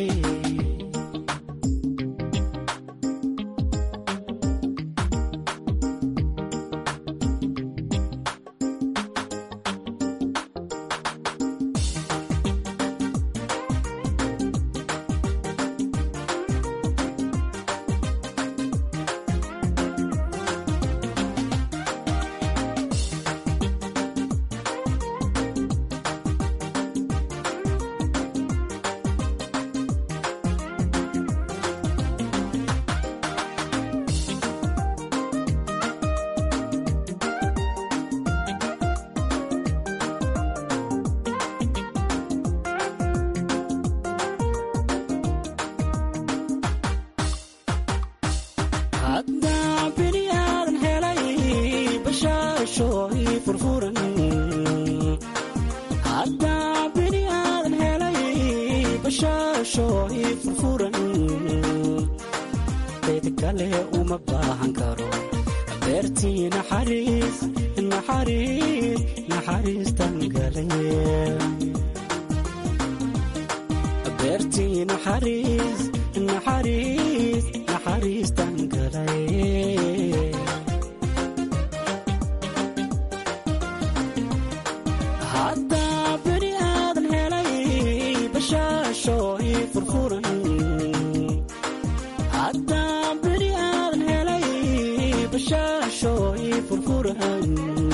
haddaa bini aadan helay bashaasho ii furfuran haddaa bini aadan helay bashaasho ii furfuran cid kale uma baahan karo beertii naxariis naxariis naxariistan galay beertii naxariis naxariis naxariistan galay haddaa bini aadan helay bashaasho ii furfuran haddaa bini aadan helay bashaasho ii furfuran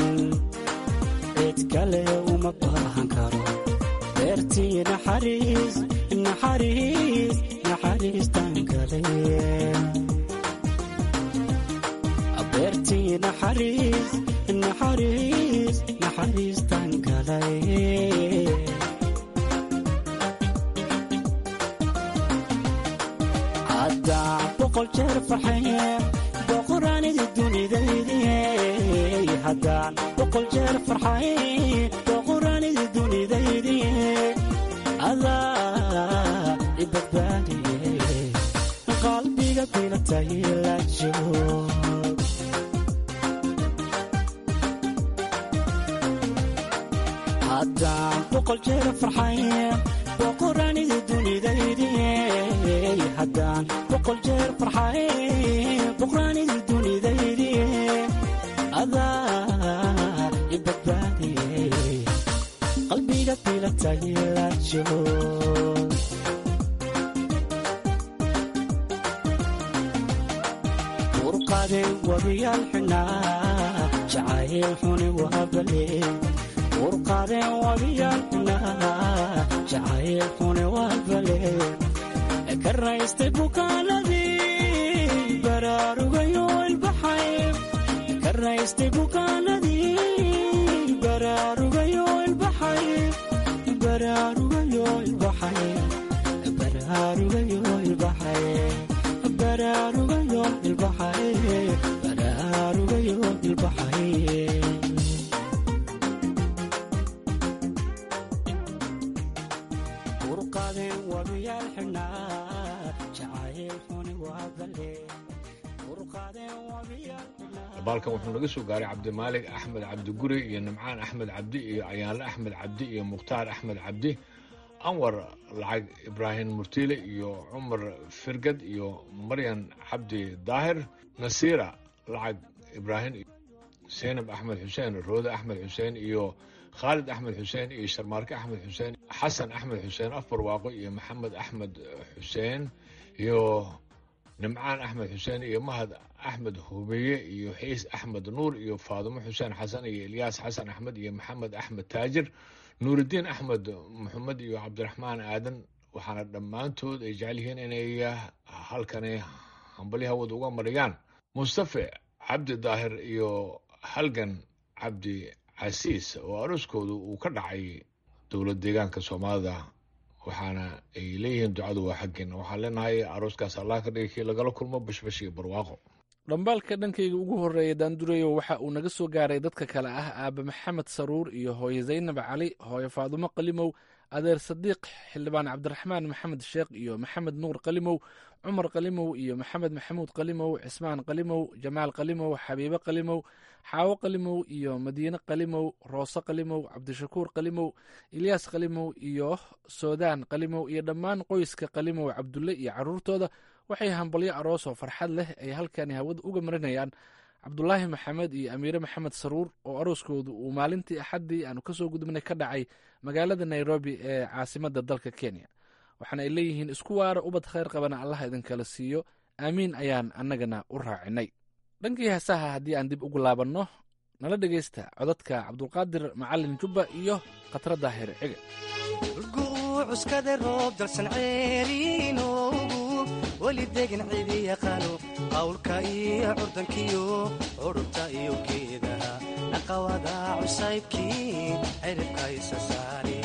cid kale uma baahan karo beertii naxariis naxariis naxariistan galay beertii naxariis naxariis naxariistan galay haddaa boqol jeer farxaye boqoraanidi dunidaydiye haddaan boqol jeer farxaye boqoraanidi dunidaydiye adaa ibadbaadiye qalbiga bilatay la joog haddaan boqol jeer farxay boqoraanida dunidaydiye haddaan boqol jeer farxay boqoraanida dunidaydiye adaa ibadbaadiye qalbiga bilatay la joog urqade wabiyaal xunaa jacayl xuni waabale urqade wabiyaal xunaa jacayl xuni waabale ka raystay bukaanadii baraarugayo ilbaxay ka raystay bukaanadii baraarugayo ilbaxay baraarugayo ilbaxay baraarugayo ilbaxay baraarugayo ilbaxay baraarugayo ilbaxay urqadeen wabiyaal xidhnaa jacayl xuni waa balle urqadeen wabiyaal dabaalkan wuxuu naga soo gaaray cabdimaalig axmed cabdi guri iyo nimcaan axmed cabdi iyo ayaanle axmed cabdi iyo mukhtaar axmed cabdi anwar lacag ibraahim murtiile iyo cumar firgad iyo maryan cabdi daahir nasiira lacag ibraahim seynab axmed xuseen roode axmed xuseen iyo khaalid axmed xuseen iyo sharmaarke axmed xuseen xasan axmed xuseen afbarwaaqo iyo maxamed axmed xuseen iyo nimcaan axmed xuseen iyo mahad axmed hubeeye iyo xiis axmed nuur iyo faadumo xuseen xasan iyo ilyaas xasan axmed iyo maxamed axmed taajir nuuridiin axmed maxamed iyo cabdiraxmaan aadan waxaana dhammaantood ay jecel yihiin inay halkani hambali hawada uga mariyaan mustafe cabdi daahir iyo halgan cabdi casiis oo arooskoodu uu ka dhacay dowlad deegaanka soomaalida waxaana ay leeyihiin ducadu waa xaggeena waxaan leenahay arooskaas allah ka dhigay kii lagala kulmo bashbash iyo barwaaqo dhambaalka dhankayga ugu horreeya daandureyo waxa uu naga soo gaaray dadka kale ah aabe maxamed saruur iyo hooye zaynab cali hooye faadumo qalimow adeer sadiiq xildhibaan cabdiraxmaan maxamed sheekh iyo maxamed nuur qalimow cumar qalimow iyo maxamed maxamuud qalimow cismaan qalimow jamaal qalimow xabiibe qalimow xaawo qalimow iyo madiine qalimow roose qalimow cabdishakuur qalimow ilyaas qalimow iyo soodaan qalimow iyo dhammaan qoyska qalimow cabdulle iyo caruurtooda waxay hambalyo aroos oo farxad leh ay halkani hawada uga marinayaan cabdulaahi maxamed iyo amiire maxamed saruur oo arooskoodu uu maalintii axaddii aanu kasoo gudubnay ka dhacay magaalada nairobi ee caasimadda dalka kenya waxaana ay leeyihiin isku waara ubad khayr qabana allah idinkala siiyo aamiin ayaan annagana u raacinay dhankii heesaha haddii aan dib ugu laabanno nala dhegaysta codadka cabdulqaadir macalin jubba iyo khatra daahir cige cuskade roob dalsan ceeriinoogu weli degan cidi yaqaano qawlka iyo curdankiyo curubta iyo geedaha naqawada cusaybkii ciribka isa saare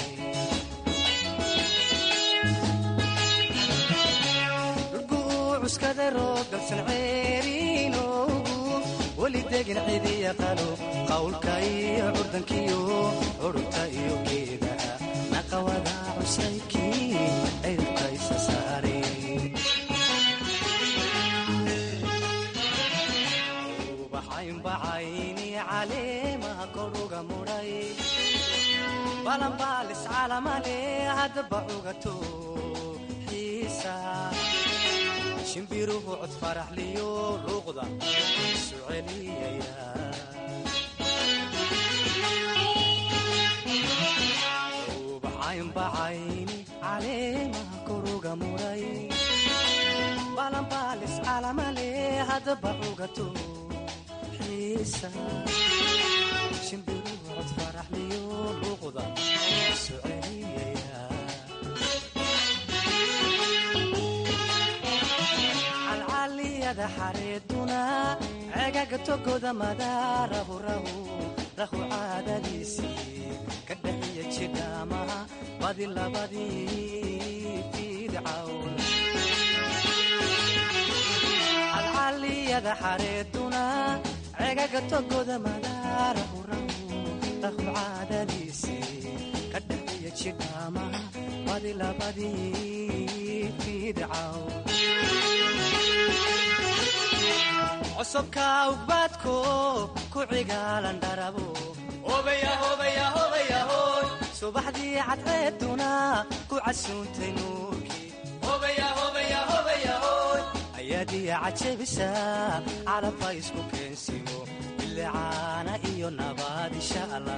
cuskade roob dalsan ceeriinoogu weli degan cidi yaqaano qawlka iyo curdankiyo curubta iyo geedaha naqawada cusaybkii ciribka isa saare ubaxaynbacayni caleemaha koruga mudhay balanbaalis calamale haddaba cugato xiisa shimbiruhu cod faraxliyo luuqda isu celiyaya ubaxaynbacayni caleemaha koruga mudhay balanbaalis calamale haddaba cugato xiisa shimbiruhu cod faraxliyo luuqda isu celiyaya calcaliyada xareeduna cegaga togoda madaarahu rahu rahu caadadiisii ka dhaxiya jidhaamaha badi labadii fiidcawn calcaliyada xareeduna cegaga togoda madaarahu rahu rahu caadadiisii ka dhaxiya jidhaama badi labadii fidcaw cosubka ugbaadko ku cigaalan dharabo subaxdii cadceeduna ku casuuntay nuurkii ayaadiya cajabisa calabba isku keensiyo bilicaana iyo nabaad insha allah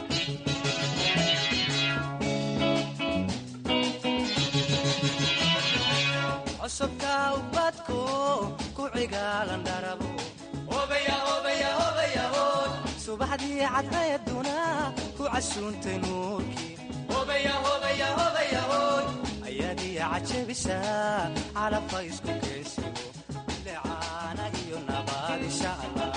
cosubka ubadko ku cigaalan dharabo subaxdii cadceeduna ku casuuntay nuurkii ayaadiya cajabisa calabba isku keensiyo bilicaana iyo nabaad insha allah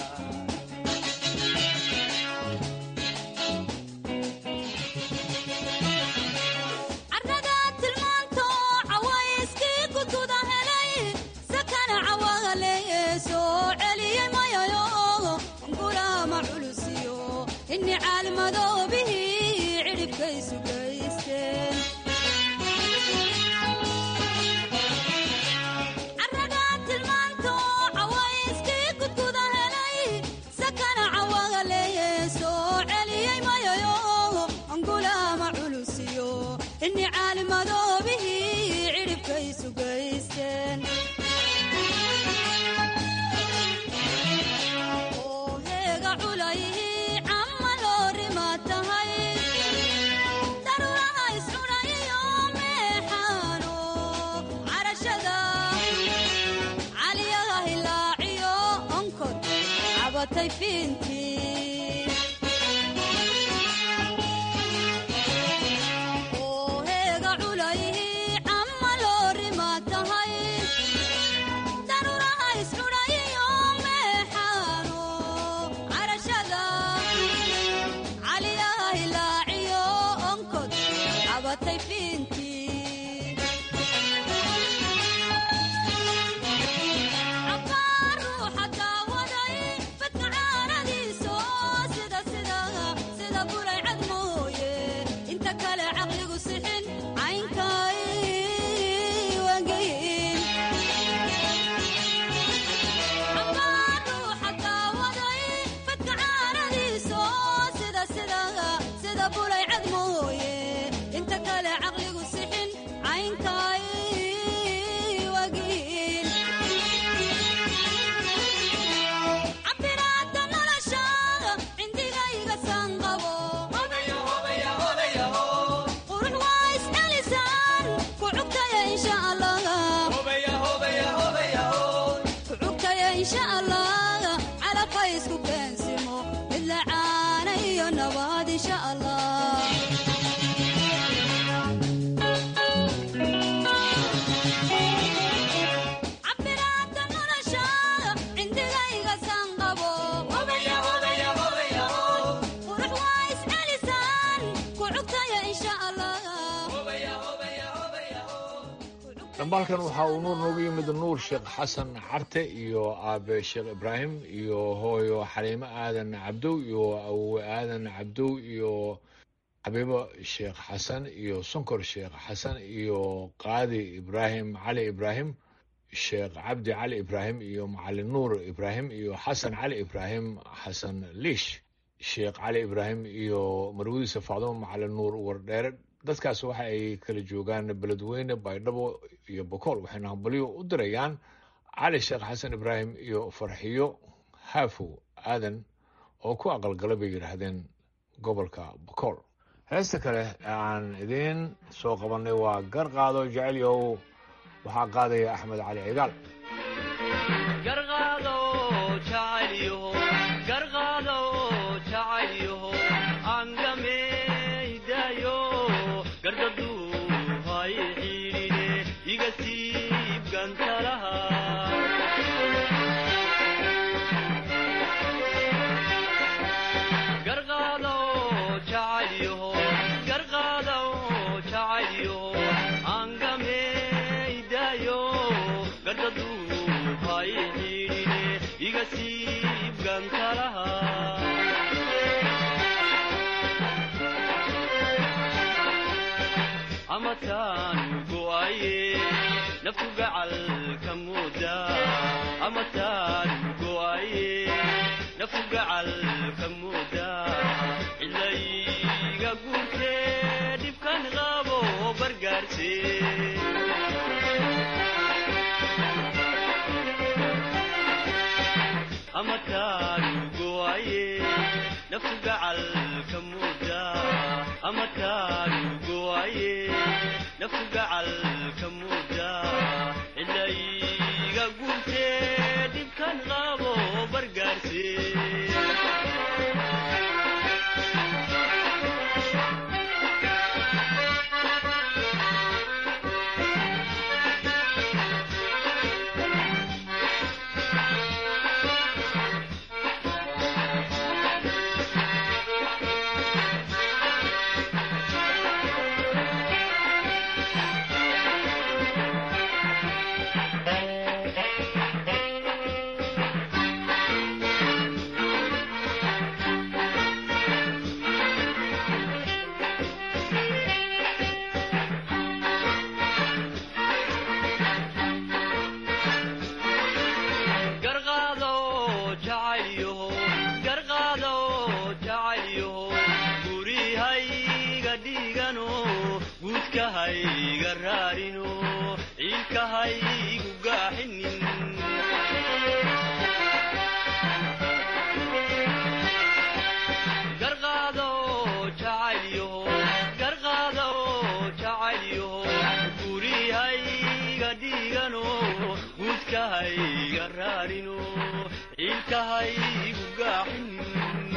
dhambaalkan waxa uu nuur noogu yimid nuur sheekh xasan carte iyo aabe sheekh ibraahim iyo hooyo xaliimo aadan cabdow iyo awowe aadan cabdow iyo xabiibo sheekh xasan iyo sonkor sheekh xasan iyo qaadi ibraahim cali ibraahim sheekh cabdi cali ibraahim iyo macalin nuur ibraahim iyo xasan cali ibraahim xasan liish sheekh cali ibraahim iyo marwadiisa facdumo macalin nuur wardheere dadkaas waxa ay kala joogaan beledweyne baydhabo iyo bokool waxayna hambalyo u dirayaan cali sheekh xasan ibraahim iyo farxiyo haafow aadan oo ku aqalgala bay yidhaahdeen gobolka bokool heesta kale aan idiin soo qabannay waa gar qaado jecelyow waxaa qaadaya axmed cali cigaal amataanu go'aye naftu gacalka mooda amataanu go'aye naftu gacalka mooda cilayga guurtee dhibkan qabo bargaarse amataanu go'aye naftu gacalka mooda amataanu go'aye naftu gacalka mooda cilayga guurtee dhibkan qabo bargaarse garqaado jacaylyaho garqaado jacaylyaho gurihayga dhiigano guudkahayga raarino ciilkahaygu gaaxinin garqaado jacaylyaho garqaado jacaylyaho gurihayga dhiigano guudkahayga raarino ciilkahaygu gaaxinin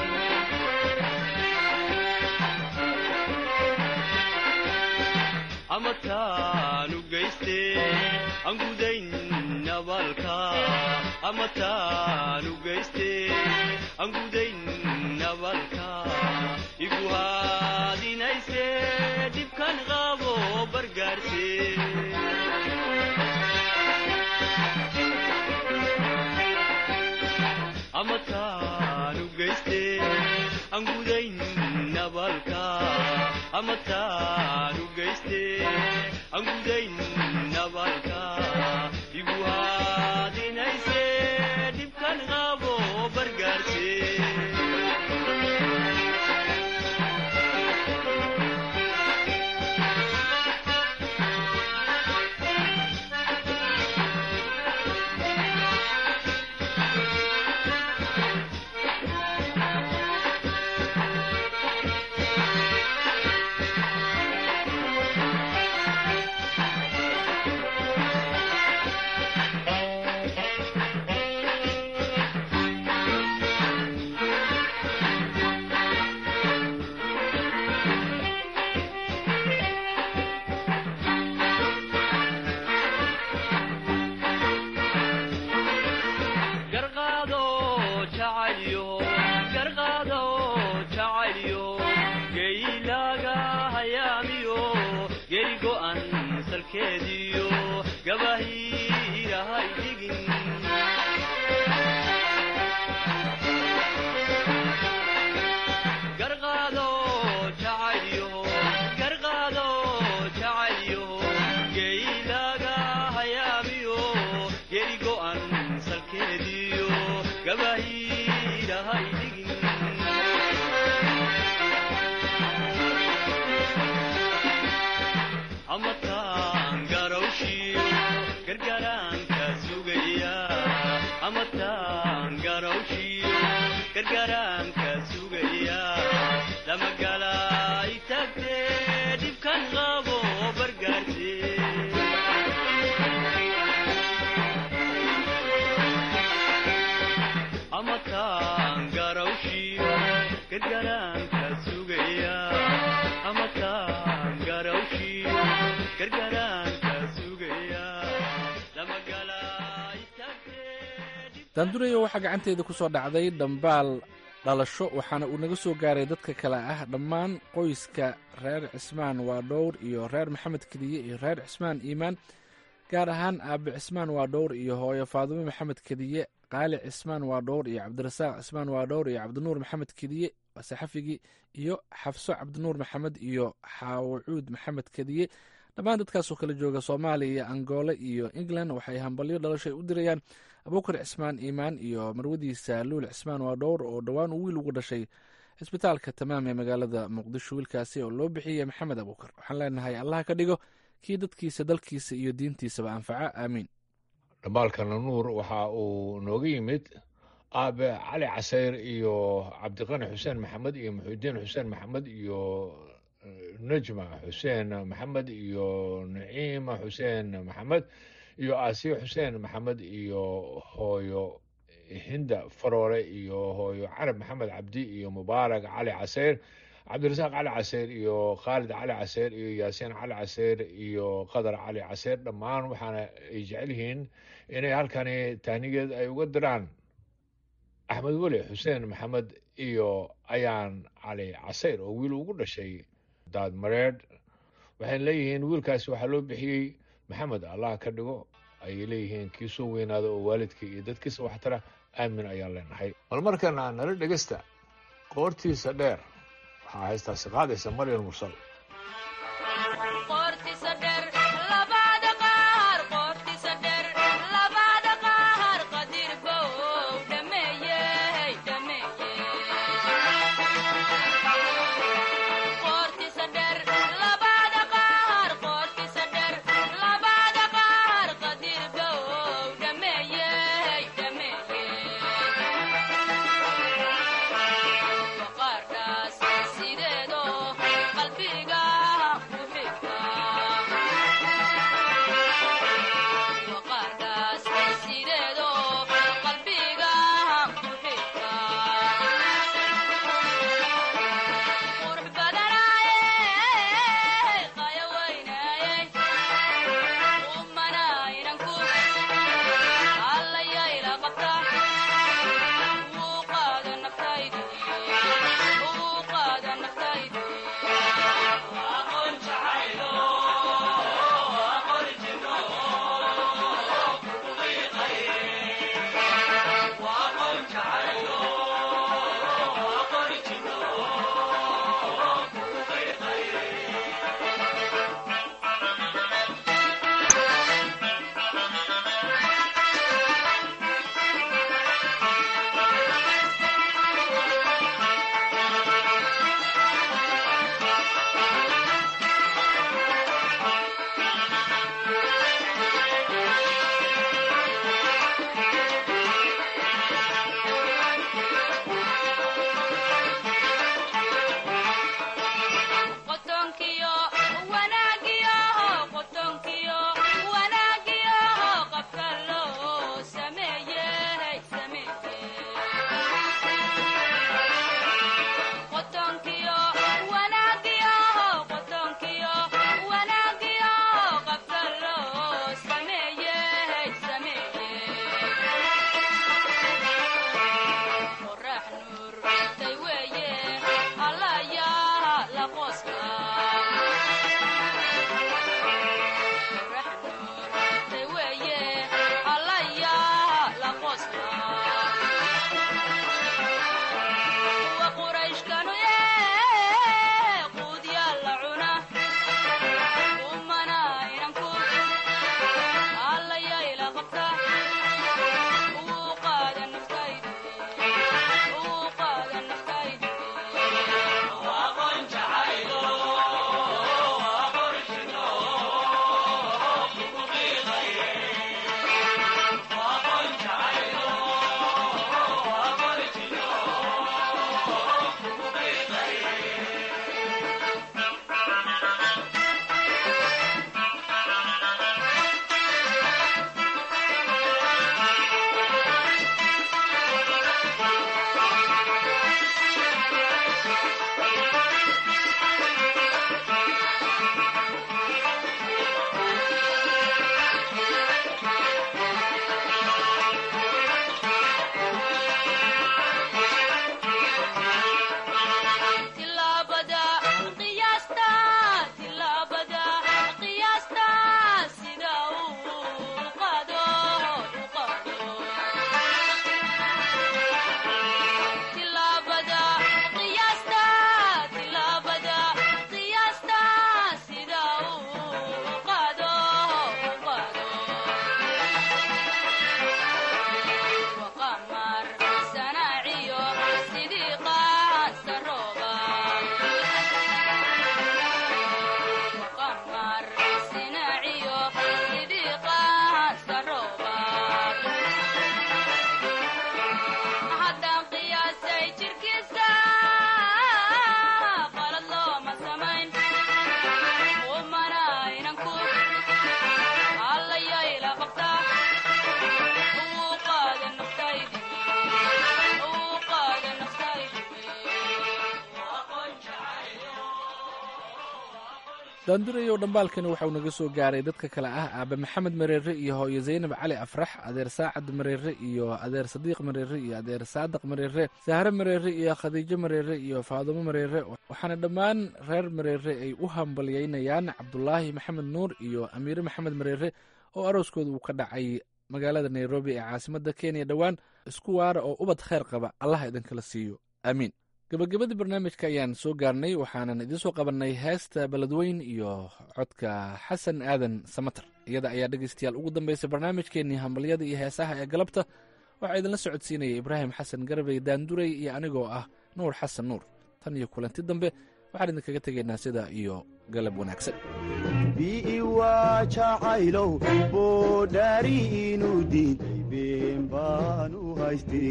amataanu geyste aan gudayn nabalka amataanu geyste aan gudayn nabalka igu haadinayse dhibkan qabo bargaarse amataanu geyste aan gudayn nabalka amataanu geyste aan gudayn nabalka igu haadinayse dhibkan qabo bargaarse garqaado jacaylyo garqaado jacaylyo geylaaga hayaamiyo geri go'an salkeediyo gabahiirahay dhigin garqaado jacaylyo garqaado jacaylyo geylaaga hayaamiyo geri go'an salkeediyo gabahiirahay dhigin amataan garawshiyo gargaraanka sugaya amataan garawshiyo gargaraanka sugaya lamagalaay tagtee dhibkan qabo bargaarse amataan garawshiyo gargaraanka sugaya amataan garawshiyo gargaraanka sugaya lamagalaay daandurayo waxaa gacanteeda ku soo dhacday dhambaal dhalasho waxaana uu naga soo gaaray dadka kale ah dhammaan qoyska reer cismaan waa dhowr iyo reer maxamed kediye iyo reer cismaan iimaan gaar ahaan aabe cismaan waa dhowr iyo hooyo faadumo maxamed kediye qaali cismaan waa dhowr iyo cabdirasaaq cismaan waa dhowr iyo cabdinuur maxamed kediye saxafigii iyo xafso cabdinuur maxamed iyo xaawacuud maxamed kediye dhammaan dadkaasoo kala jooga soomaaliya angoole iyo england waxay hambalyo dhalashay u dirayaan abuukar cismaan iimaan iyo marwadiisa luul cismaan waa dhowr oo dhowaan uu wiil ugu dhashay cisbitaalka tamaam ee magaalada muqdisho wiilkaasi oo loo bixiyey maxamed abuukar waxaan leenahay allaha ka dhigo kii dadkiisa dalkiisa iyo diintiisaba anfaca aamiin dhambaalkana nuur waxa uu nooga yimid aabe cali casayr iyo cabdiqani xuseen maxamed iyo muxuudiin xuseen maxamed iyo najma xuseen maxamed iyo naciima xuseen maxamed iyo aasiya xuseen maxamed iyo hooyo hinda faroore iyo hooyo carab maxamed cabdi iyo mubaarak cali caseyr cabdirasaaq cali caseyr iyo khaalid cali caseyr iyo yaasiin cali caseyr iyo qadar cali caseyr dhammaan waxaana ay jecel yihiin inay halkani taanigeed ay uga diraan axmed weli xuseen maxamed iyo ayaan cali caseyr oo wiil ugu dhashay daadmareedh waxayna leeyihiin wiilkaasi waxaa loo bixiyey maxamed allah ka dhigo ayay leeyihiin kii soo weynaada oo waalidkii iyo dadkiisa waxtara aamin ayaan leenahay bal markana nala dhegesta qoortiisa dheer waxaa haystaasi qaadaysa maryam mursal sideedo qalbiga daandurayow dhambaalkani waxauu naga soo gaaray dadka kale ah aabe maxamed mareere iyo hooyo zaynab cali afrax adeer saacad mareere iyo adeer sadiiq mareere iyo adeer saadaq mareere sahre mareere iyo khadiijo mareere iyo faadumo mareere waxaana dhammaan reer mareere ay u hambalyeynayaan cabdulaahi maxamed nuur iyo amiire maxamed mareere oo arooskooda uu ka dhacay magaalada nairobi ee caasimadda kenya dhowaan isku waara oo ubad kheyr qaba allaha idinkala siiyo aamiin gabagabadii barnaamijka ayaan soo gaarnay waxaanan idiin soo qabannay heesta beledweyn iyo codka xasan aadan samater iyada ayaa dhegaystayaal ugu dambaysay barnaamijkeennii hambalyada iyo heesaha ee galabta waxaa idinla socodsiinaya ibraahim xasan garbey daandurey iyo anigoo ah nuur xasan nuur tan iyo kulanti dambe waxaan idinkaga tegaynaa sidaa iyo galab wanaagsan biiwa jacaylow boodhaari inuu diiday been baan u haystay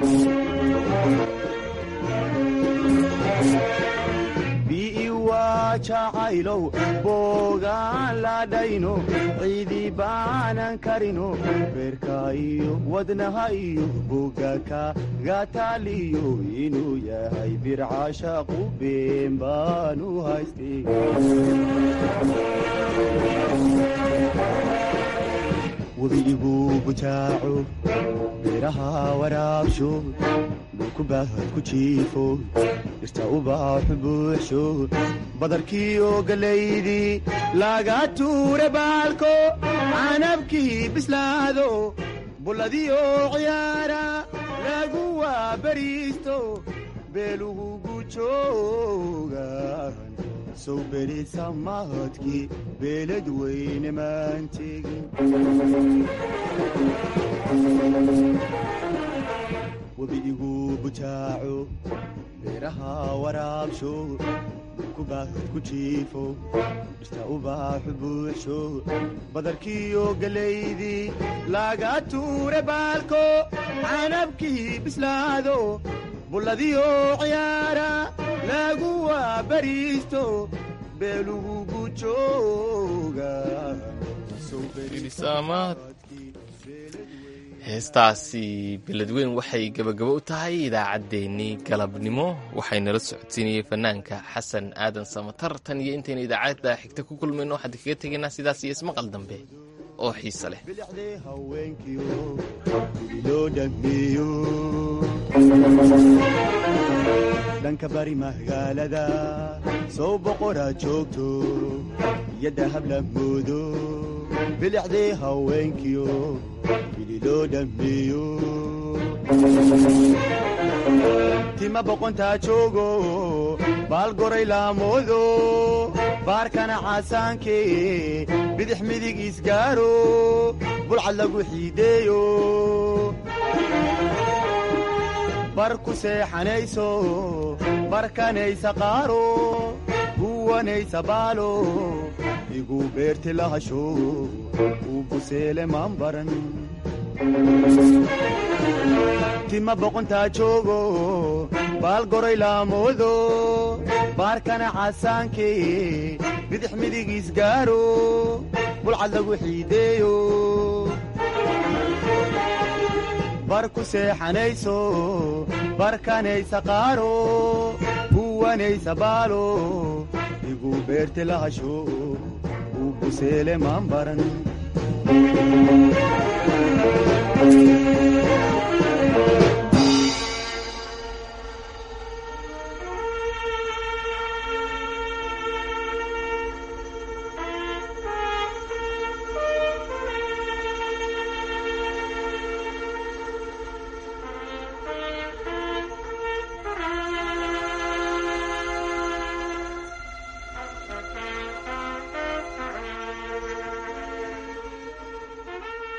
biiwa jacaylow boogaan ladhayno ciidi baanan karino beerka iyo wadnaha iyo bogaka gataaliyo inuu yahay bircashaqu been baan u haystay webiigu bujaaco beeraha waraabsho dhulku baahad ku jiifo dhirta ubaaxu buuxsho badarkiiyo galaydii laga tuure baalko canabkii bislaado bulladiyo ciyaara lagu waabariisto beelugu gujoogan sow berisa mahadkii beelad weyne maan tegin webiigu bujaaco beeraha waraabsho dhulku baahad ku jiifo dhirta ubaaxu buuxsho badarkiiyo galaydii laga tuure baalko canabkii bislaado bulladiyo ciyaara lagu waabariisto beelugu gujooga heestaasi beledweyn waxay gebagabo u tahay idaacaddeenii galabnimo waxaynala socodsiinayey fanaanka xasan aadan samatar tan iyo intaynu idaacadda xigta ku kulmayno waxaan kaga tegaynaa sidaas iyo ismaqal dambe oo xiise leh dhanka bari magaalada sow boqoraa joogto iyo dahab la moodo bilicdii haweenkiyo bili loo dhammeeyo tima boqontaa joogo baal goray laamoodo baarkana caasaankee bidix midig isgaaro bulcad lagu xiideeyo bar ku seexanayso barkanaysa qaaro guwanaysa baalo igu beerti lahasho uu buseele maan baran tima boqontaa joogo baal goray laamoodo baarkana caasaankee bidix midig isgaaro bulcad lagu xiideeyo bar ku seexanayso barkanaysa qaaro guwanaysa baalo igu beerti lahasho uu buseele maan baran